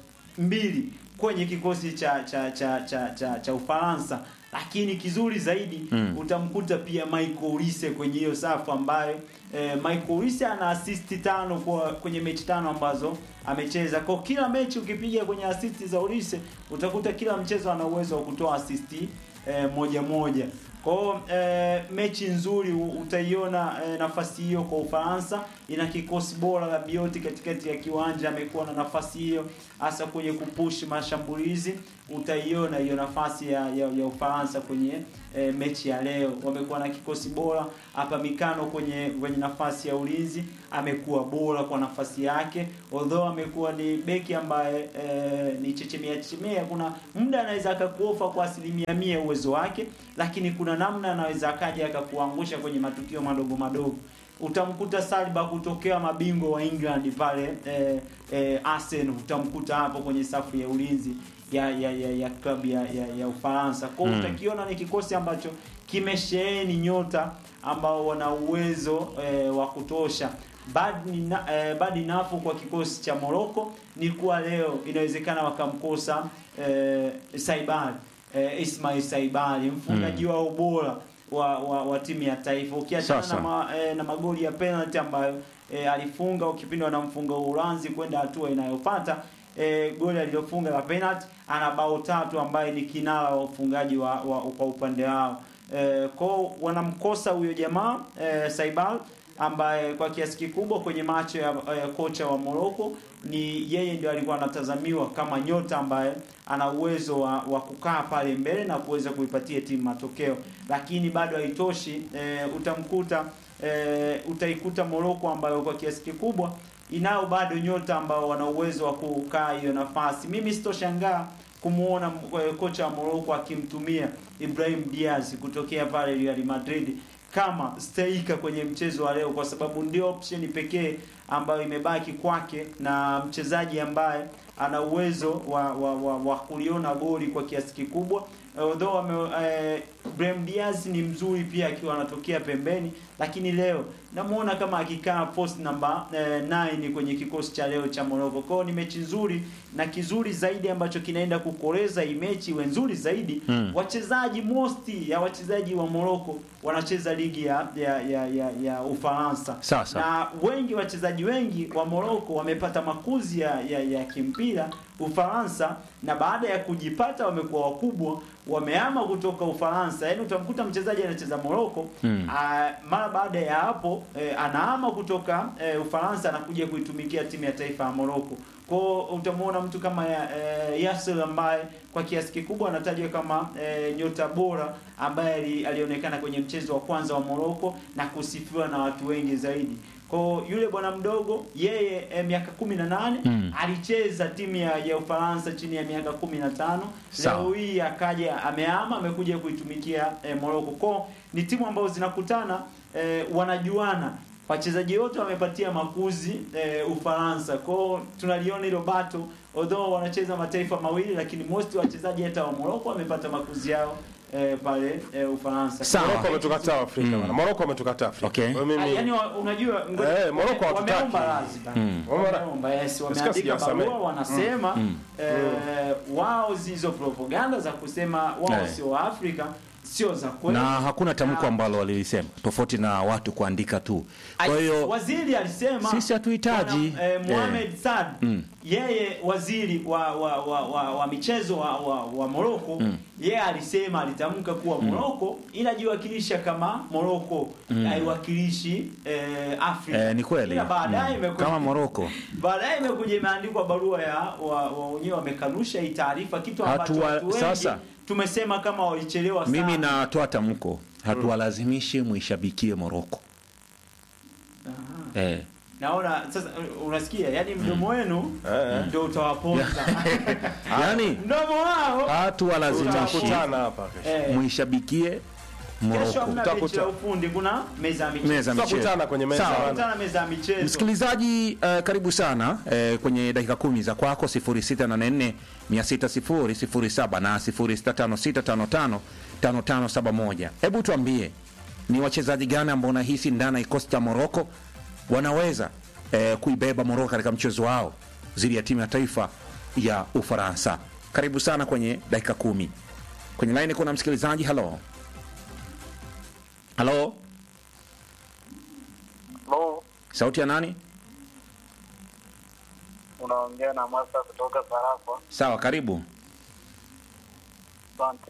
[SPEAKER 1] mbili kwenye kikosi cha cha cha cha cha, cha Ufaransa lakini kizuri zaidi
[SPEAKER 2] Mm.
[SPEAKER 1] utamkuta pia Michael Olise kwenye hiyo safu ambayo eh, Michael Olise ana assist tano kwa kwenye mechi tano ambazo amecheza. Kwa kila mechi ukipiga kwenye assist za Olise utakuta kila mchezo ana uwezo wa kutoa assist eh, moja moja. Kwa hiyo eh, mechi nzuri u- utaiona eh, nafasi hiyo kwa Ufaransa. Ina kikosi bora la Bioti katikati ya kiwanja, amekuwa na nafasi hiyo hasa kwenye kupush mashambulizi. utaiona hiyo nafasi ya, ya, ya Ufaransa kwenye e, mechi ya leo. Wamekuwa na kikosi bora hapa. Mikano kwenye kwenye nafasi ya ulinzi amekuwa bora kwa nafasi yake, although amekuwa ni beki ambaye e, ni chechemea chechemea. Kuna muda anaweza akakuofa kwa asilimia mia uwezo wake, lakini kuna namna anaweza akaja akakuangusha kwenye matukio madogo madogo utamkuta Saliba kutokea mabingwa wa England pale eh, eh, Arsenal, utamkuta hapo kwenye safu ya ulinzi ya ya ya, ya klabu ya, ya, ya Ufaransa. Kwa hiyo
[SPEAKER 2] Mm.
[SPEAKER 1] utakiona ni kikosi ambacho kimesheheni nyota ambao wana uwezo eh, wa kutosha. Bad ni na, eh, bad enough kwa kikosi cha Morocco ni kuwa leo inawezekana wakamkosa eh, Saibali eh, Ismail Saibali mfungaji wao bora wa, wa, wa timu ya taifa ukiachana
[SPEAKER 2] Sasa.
[SPEAKER 1] na, ma, eh, na magoli ya penalty ambayo eh, alifunga kipindi wanamfunga Uholanzi kwenda hatua inayofuata eh, goli alilofunga la penalty ana bao tatu ambaye ni kinara wa ufungaji wa, wa, kwa upande wao eh, kwao wanamkosa huyo jamaa eh, Saibal ambaye kwa kiasi kikubwa kwenye macho ya eh, kocha wa Morocco ni yeye ndio alikuwa anatazamiwa kama nyota ambaye ana uwezo wa, wa kukaa pale mbele na kuweza kuipatia timu matokeo, lakini bado haitoshi. E, utamkuta e, utaikuta Morocco ambayo kwa kiasi kikubwa inao bado nyota ambao wana uwezo wa kukaa hiyo nafasi. Mimi sitoshangaa kumuona eh, kocha wa Morocco akimtumia Ibrahim Diaz kutokea pale Real Madrid kama striker kwenye mchezo wa leo, kwa sababu ndio option pekee ambayo imebaki kwake na mchezaji ambaye ana uwezo wa, wa, wa, wa kuliona goli kwa kiasi kikubwa although ame, eh, Brahim Diaz ni mzuri pia akiwa anatokea pembeni, lakini leo namuona kama akikaa post namba eh, 9 kwenye kikosi cha leo cha Morocco. Kwao ni mechi nzuri na kizuri zaidi ambacho kinaenda kukoleza hii mechi iwe nzuri zaidi.
[SPEAKER 2] Mm.
[SPEAKER 1] Wachezaji mosti ya wachezaji wa Morocco wanacheza ligi ya ya ya, ya, ya Ufaransa
[SPEAKER 2] Sasa.
[SPEAKER 1] na wengi wachezaji wengi wa Morocco wamepata makuzi ya, ya, ya kimpira Ufaransa, na baada ya kujipata wamekuwa wakubwa, wamehama kutoka Ufaransa. Yaani utamkuta mchezaji anacheza Morocco
[SPEAKER 2] Mm.
[SPEAKER 1] ah, mara baada ya hapo eh, anahama kutoka eh, Ufaransa anakuja kuitumikia timu ya taifa ya Morocco. Kwao utamwona mtu kama ya, eh, Yasser ambaye kwa kiasi kikubwa anatajwa kama eh, nyota bora ambaye ali- alionekana kwenye mchezo wa kwanza wa Morocco na kusifiwa na watu wengi zaidi. Kwa yule bwana mdogo yeye eh, miaka 18
[SPEAKER 2] Mm.
[SPEAKER 1] alicheza timu ya, ya Ufaransa chini ya miaka 15.
[SPEAKER 2] Sawa.
[SPEAKER 1] Leo hii akaja amehama amekuja kuitumikia eh, Morocco. Kwa ni timu ambazo zinakutana eh, wanajuana wachezaji wote wamepatia makuzi eh, Ufaransa. Kwao tunaliona hilo bato, although wanacheza mataifa mawili, lakini most wachezaji hata wa Morocco wamepata makuzi yao eh, pale eh, Ufaransa.
[SPEAKER 2] Sawa.
[SPEAKER 3] Morocco wametukataa Afrika
[SPEAKER 2] Mm.
[SPEAKER 3] bana. Morocco wametukataa Afrika.
[SPEAKER 2] Okay.
[SPEAKER 3] Kwa
[SPEAKER 1] Ah,
[SPEAKER 3] mimi
[SPEAKER 1] Yaani wa- unajua ngoja-
[SPEAKER 3] Eh, Morocco
[SPEAKER 1] wame-
[SPEAKER 3] hatutaki.
[SPEAKER 1] wameomba radhi bana.
[SPEAKER 2] Mm.
[SPEAKER 3] Wameomba-
[SPEAKER 1] Wameomba, yes,
[SPEAKER 3] Nasikia
[SPEAKER 1] wameandika
[SPEAKER 3] sijawasamehe.
[SPEAKER 1] barua wanasema
[SPEAKER 2] Mm.
[SPEAKER 1] eh, wao zizo propaganda za kusema wao
[SPEAKER 2] Eh.
[SPEAKER 1] sio wa Afrika sio za kweli.
[SPEAKER 2] na hakuna tamko
[SPEAKER 1] Na-
[SPEAKER 2] ambalo walilisema tofauti na watu kuandika tu. Kwa hiyo
[SPEAKER 1] waziri alisema
[SPEAKER 2] Sisi hatuhitaji.
[SPEAKER 1] bwana, eh, Mohamed Saad
[SPEAKER 2] Mm.
[SPEAKER 1] yeye waziri wa wa, wa, wa, wa michezo wa, wa, wa Morocco
[SPEAKER 2] Mm.
[SPEAKER 1] yeye alisema alitamka kuwa Morocco inajiwakilisha kama Morocco haiwakilishi eh, Afrika.
[SPEAKER 2] eh, ni kweli
[SPEAKER 1] Ila baadaye
[SPEAKER 2] Mm.
[SPEAKER 1] imekuja
[SPEAKER 2] kama Morocco
[SPEAKER 1] baadaye imekuja imeandikwa barua ya wa, wa wenyewe wamekanusha hii taarifa, kitu ambacho
[SPEAKER 2] Hatua-
[SPEAKER 1] watu wengi
[SPEAKER 2] sasa.
[SPEAKER 1] tumesema kama walichelewa sana.
[SPEAKER 2] mimi natoa tamko, hatuwalazimishi muishabikie Morocco.
[SPEAKER 1] Aha.
[SPEAKER 2] Eh.
[SPEAKER 1] Naona sasa unasikia, yani mdomo wenu
[SPEAKER 3] Eh, eh.
[SPEAKER 1] ndio utawaponza
[SPEAKER 2] Yaani
[SPEAKER 1] mdomo wao.
[SPEAKER 2] hatuwalazimishi
[SPEAKER 3] tutakutana hapa kesho.
[SPEAKER 1] Eh,
[SPEAKER 2] muishabikie
[SPEAKER 1] kesho
[SPEAKER 2] Morocco.
[SPEAKER 1] hamna
[SPEAKER 3] Tutakuta-
[SPEAKER 1] mechi ya ufundi, kuna meza ya michezo.
[SPEAKER 2] Meza ya michezo.
[SPEAKER 3] Tutakutana kwenye meza
[SPEAKER 2] Sawa.
[SPEAKER 3] bana.
[SPEAKER 1] Tutakutana meza ya michezo.
[SPEAKER 2] Msikilizaji uh, karibu sana uh, kwenye dakika kumi za kwako 0684 600 07 na 0656555571. Hebu tuambie ni wachezaji gani ambao unahisi ndani ya kikosi cha Moroko wanaweza uh, kuibeba Moroko katika mchezo wao dhidi ya timu ya taifa ya Ufaransa. Karibu sana kwenye dakika kumi. Kwenye laini kuna msikilizaji. Halo, halo,
[SPEAKER 6] Lo,
[SPEAKER 2] sauti ya nani?
[SPEAKER 6] unaongea na Masa kutoka Sarafa.
[SPEAKER 2] Sawa, karibu.
[SPEAKER 6] Asante.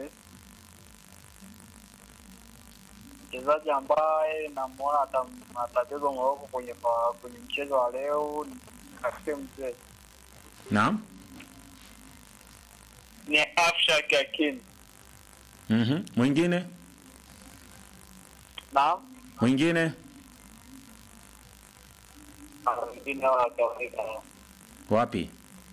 [SPEAKER 6] Mchezaji ambaye namwona atam- atacheza Moroko kwenye fa- kwenye mchezo wa leo ni Kasem Mzee.
[SPEAKER 2] Naam.
[SPEAKER 6] ni Afshak Hakim.
[SPEAKER 2] Mhm. Mwingine?
[SPEAKER 6] Naam.
[SPEAKER 2] Mwingine?
[SPEAKER 6] Ah, Wengine wa kawaida.
[SPEAKER 2] Wapi?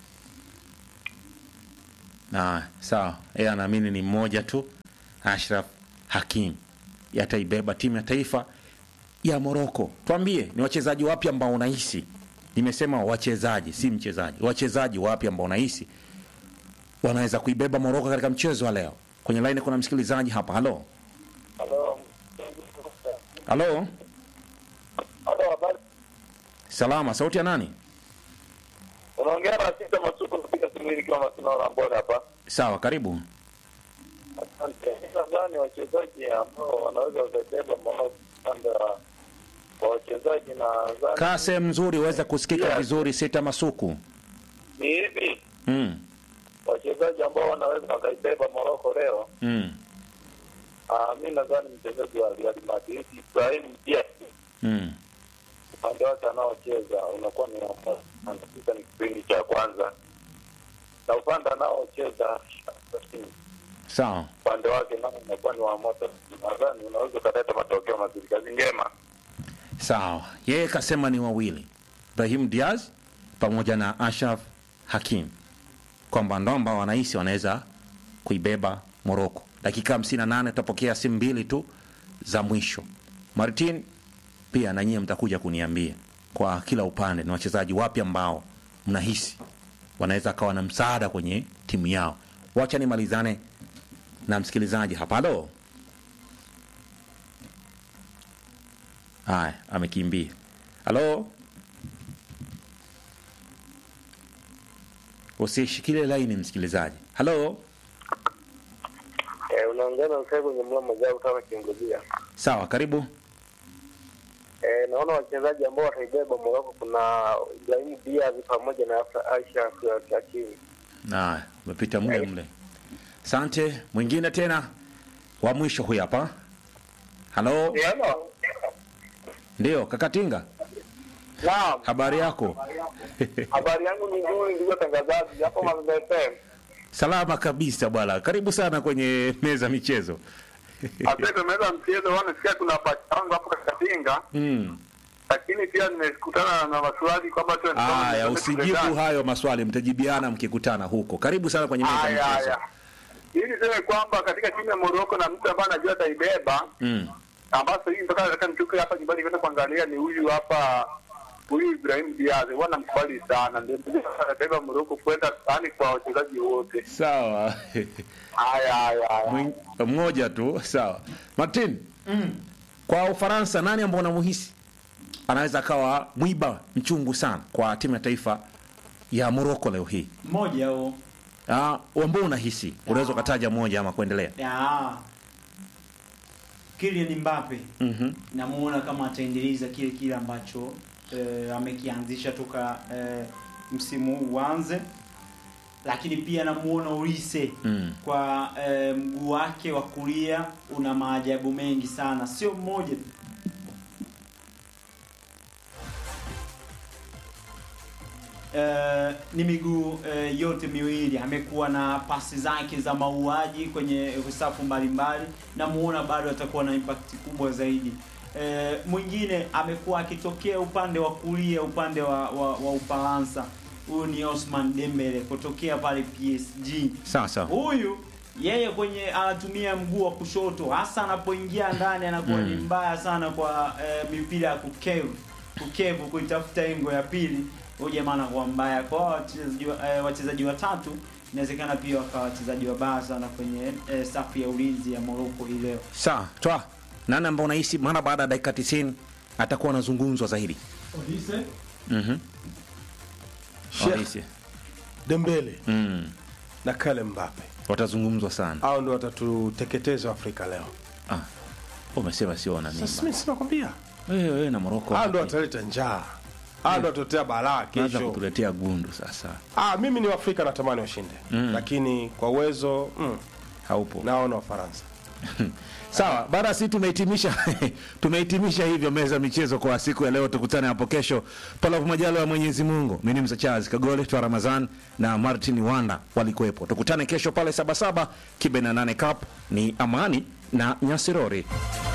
[SPEAKER 2] Na sawa, yeye anaamini ni mmoja tu, Ashraf Hakim yataibeba timu ya taifa ya Moroko. Tuambie, ni wachezaji wapi ambao unahisi, nimesema wachezaji, si mchezaji, wachezaji wapi ambao unahisi wanaweza kuibeba Moroko katika mchezo wa leo? Kwenye line kuna msikilizaji hapa. Halo,
[SPEAKER 6] Halo.
[SPEAKER 2] halo,
[SPEAKER 6] Halo, habari.
[SPEAKER 2] salama. Sauti ya nani?
[SPEAKER 6] Unaongea na Sita Masuku kupiga simu hili kama tunaona mbona hapa.
[SPEAKER 2] Sawa, karibu.
[SPEAKER 6] Asante. Nadhani wachezaji ambao wanaweza wakabeba Morocco upande wa wa wachezaji na nadhani
[SPEAKER 2] Kaa sehemu nzuri uweze kusikika
[SPEAKER 6] Yeah.
[SPEAKER 2] vizuri. Sita Masuku.
[SPEAKER 6] ni hivi
[SPEAKER 2] Mm.
[SPEAKER 6] wachezaji ambao wanaweza wakaibeba Morocco leo.
[SPEAKER 2] Mm.
[SPEAKER 6] Ah, mi nadhani mchezaji wa Real Madrid Ibrahim Diaz
[SPEAKER 2] Mm.
[SPEAKER 6] upande wake anaocheza unakuwa ni anafika ni kipindi cha kwanza, na upande anaocheza
[SPEAKER 2] Sawa.
[SPEAKER 6] upande wake nao unakuwa ni wa moto. Nadhani unaweza ukaleta matokeo mazuri. Kazi njema.
[SPEAKER 2] Sawa, yeye kasema ni wawili, Brahim Diaz pamoja na Ashraf Hakim, kwamba ndo ambao wanahisi wanaweza kuibeba Moroko. Dakika 58 tutapokea simu mbili tu za mwisho. Martin, pia na nyie mtakuja kuniambia kwa kila upande ni wachezaji wapi ambao mnahisi wanaweza kawa na msaada kwenye timu yao. Wacha nimalizane na msikilizaji hapa. Halo. Haya, amekimbia. Halo, usishikilie laini msikilizaji. Halo,
[SPEAKER 6] Eh, unaongea na usai kwenye mlamo jao kama kiongozia.
[SPEAKER 2] sawa, karibu.
[SPEAKER 6] Eh, naona wachezaji ambao wataibeba Morocco kuna Ibrahim Diaz pamoja na Aisha Hakimi.
[SPEAKER 2] Haya, umepita mle mle. Asante. Mwingine tena wa mwisho huyu hapa. Halo,
[SPEAKER 6] Hello.
[SPEAKER 2] ndio Kakatinga,
[SPEAKER 6] Naam.
[SPEAKER 2] habari yako?
[SPEAKER 6] Habari yangu ni nzuri ndugu watangazaji. Hapo Mazembe FM.
[SPEAKER 2] Salama kabisa bwana, karibu sana kwenye meza michezo.
[SPEAKER 6] Asante meza mchezo wana sikia kuna pacha wangu hapo Kakatinga.
[SPEAKER 2] Mm.
[SPEAKER 6] Lakini pia nimekutana na maswali kwamba tu
[SPEAKER 2] Aya, usijibu hayo maswali, mtajibiana mkikutana huko. Karibu sana kwenye meza
[SPEAKER 6] Haya
[SPEAKER 2] michezo.
[SPEAKER 6] haya. Ili niseme kwamba katika timu ya Morocco na mtu ambaye anajua ataibeba
[SPEAKER 2] Mm.
[SPEAKER 6] ambazo hii mpaka nataka nitoke hapa nyumbani kwenda kuangalia ni huyu hapa huyu Ibrahim Diaz huwa namkubali sana, ndio ndio anabeba Morocco kwenda yani kwa wachezaji wote.
[SPEAKER 2] Sawa.
[SPEAKER 6] Haya haya haya.
[SPEAKER 2] Mwing- mmoja tu sawa martin
[SPEAKER 1] Mm.
[SPEAKER 2] kwa ufaransa nani ambao unamuhisi anaweza akawa mwiba mchungu sana kwa timu ya taifa ya moroko leo hii
[SPEAKER 1] Mmoja huo.
[SPEAKER 2] Ah, ambao unahisi unaweza ukataja moja ama kuendelea
[SPEAKER 1] Ya. Kylian Mbappe
[SPEAKER 2] Mhm.
[SPEAKER 1] namuona kama ataendeleza kile kile ambacho eh, amekianzisha toka eh, msimu huu uanze, lakini pia namuona Olise
[SPEAKER 2] Mm.
[SPEAKER 1] kwa eh, mguu wake wa kulia una maajabu mengi sana, sio mmoja Eh, ni miguu eh, yote miwili amekuwa na pasi zake za mauaji kwenye safu mbalimbali namuona bado atakuwa na impact kubwa zaidi eh, mwingine amekuwa akitokea upande wa kulia upande wa, wa, wa ufaransa huyu ni Osman Dembele kutokea pale PSG
[SPEAKER 2] sawa sawa
[SPEAKER 1] huyu yeye kwenye anatumia mguu wa kushoto hasa anapoingia ndani anakuwa ni
[SPEAKER 2] Mm.
[SPEAKER 1] mbaya sana kwa eh, mipira ya kukevu kukevu kuitafuta engo ya pili huyu jamaa anakuwa mbaya kwa wachezaji wa- eh, wachezaji watatu inawezekana pia wakawa wachezaji wabaya sana kwenye eh, safu ya ulinzi ya Morocco hii leo
[SPEAKER 2] sawa twa nani ambao unahisi mara baada ya dakika 90 atakuwa anazungumzwa zaidi Mhm.
[SPEAKER 3] Sheikh
[SPEAKER 2] Olise.
[SPEAKER 3] Dembele
[SPEAKER 2] Mm.
[SPEAKER 3] na Kale Mbappe
[SPEAKER 2] watazungumzwa sana
[SPEAKER 3] hao ndio watatuteketeza Afrika leo.
[SPEAKER 2] ah. umesema sio na
[SPEAKER 3] Sasa
[SPEAKER 2] mimba
[SPEAKER 3] mimi sinakwambia
[SPEAKER 2] wewe wewe na moroko
[SPEAKER 3] hao ndio wataleta njaa, hao ndio watatuletea balaa
[SPEAKER 2] naanza
[SPEAKER 3] kesho.
[SPEAKER 2] kutuletea gundu sasa
[SPEAKER 3] Ah, mimi ni Waafrika natamani washinde
[SPEAKER 2] Mm.
[SPEAKER 3] lakini kwa uwezo mm,
[SPEAKER 2] haupo
[SPEAKER 3] naona Wafaransa.
[SPEAKER 2] Sawa, bana, si tumehitimisha tumehitimisha hivyo meza michezo kwa siku ya leo. Tukutane hapo kesho, panapo majaliwa ya Mwenyezi Mungu. Mimi ni Msa Charles Kagole twa Ramazan na Martin Wanda walikuwepo. Tukutane kesho pale Sabasaba Kibe na nane Cup. Ni Amani na Nyasirori.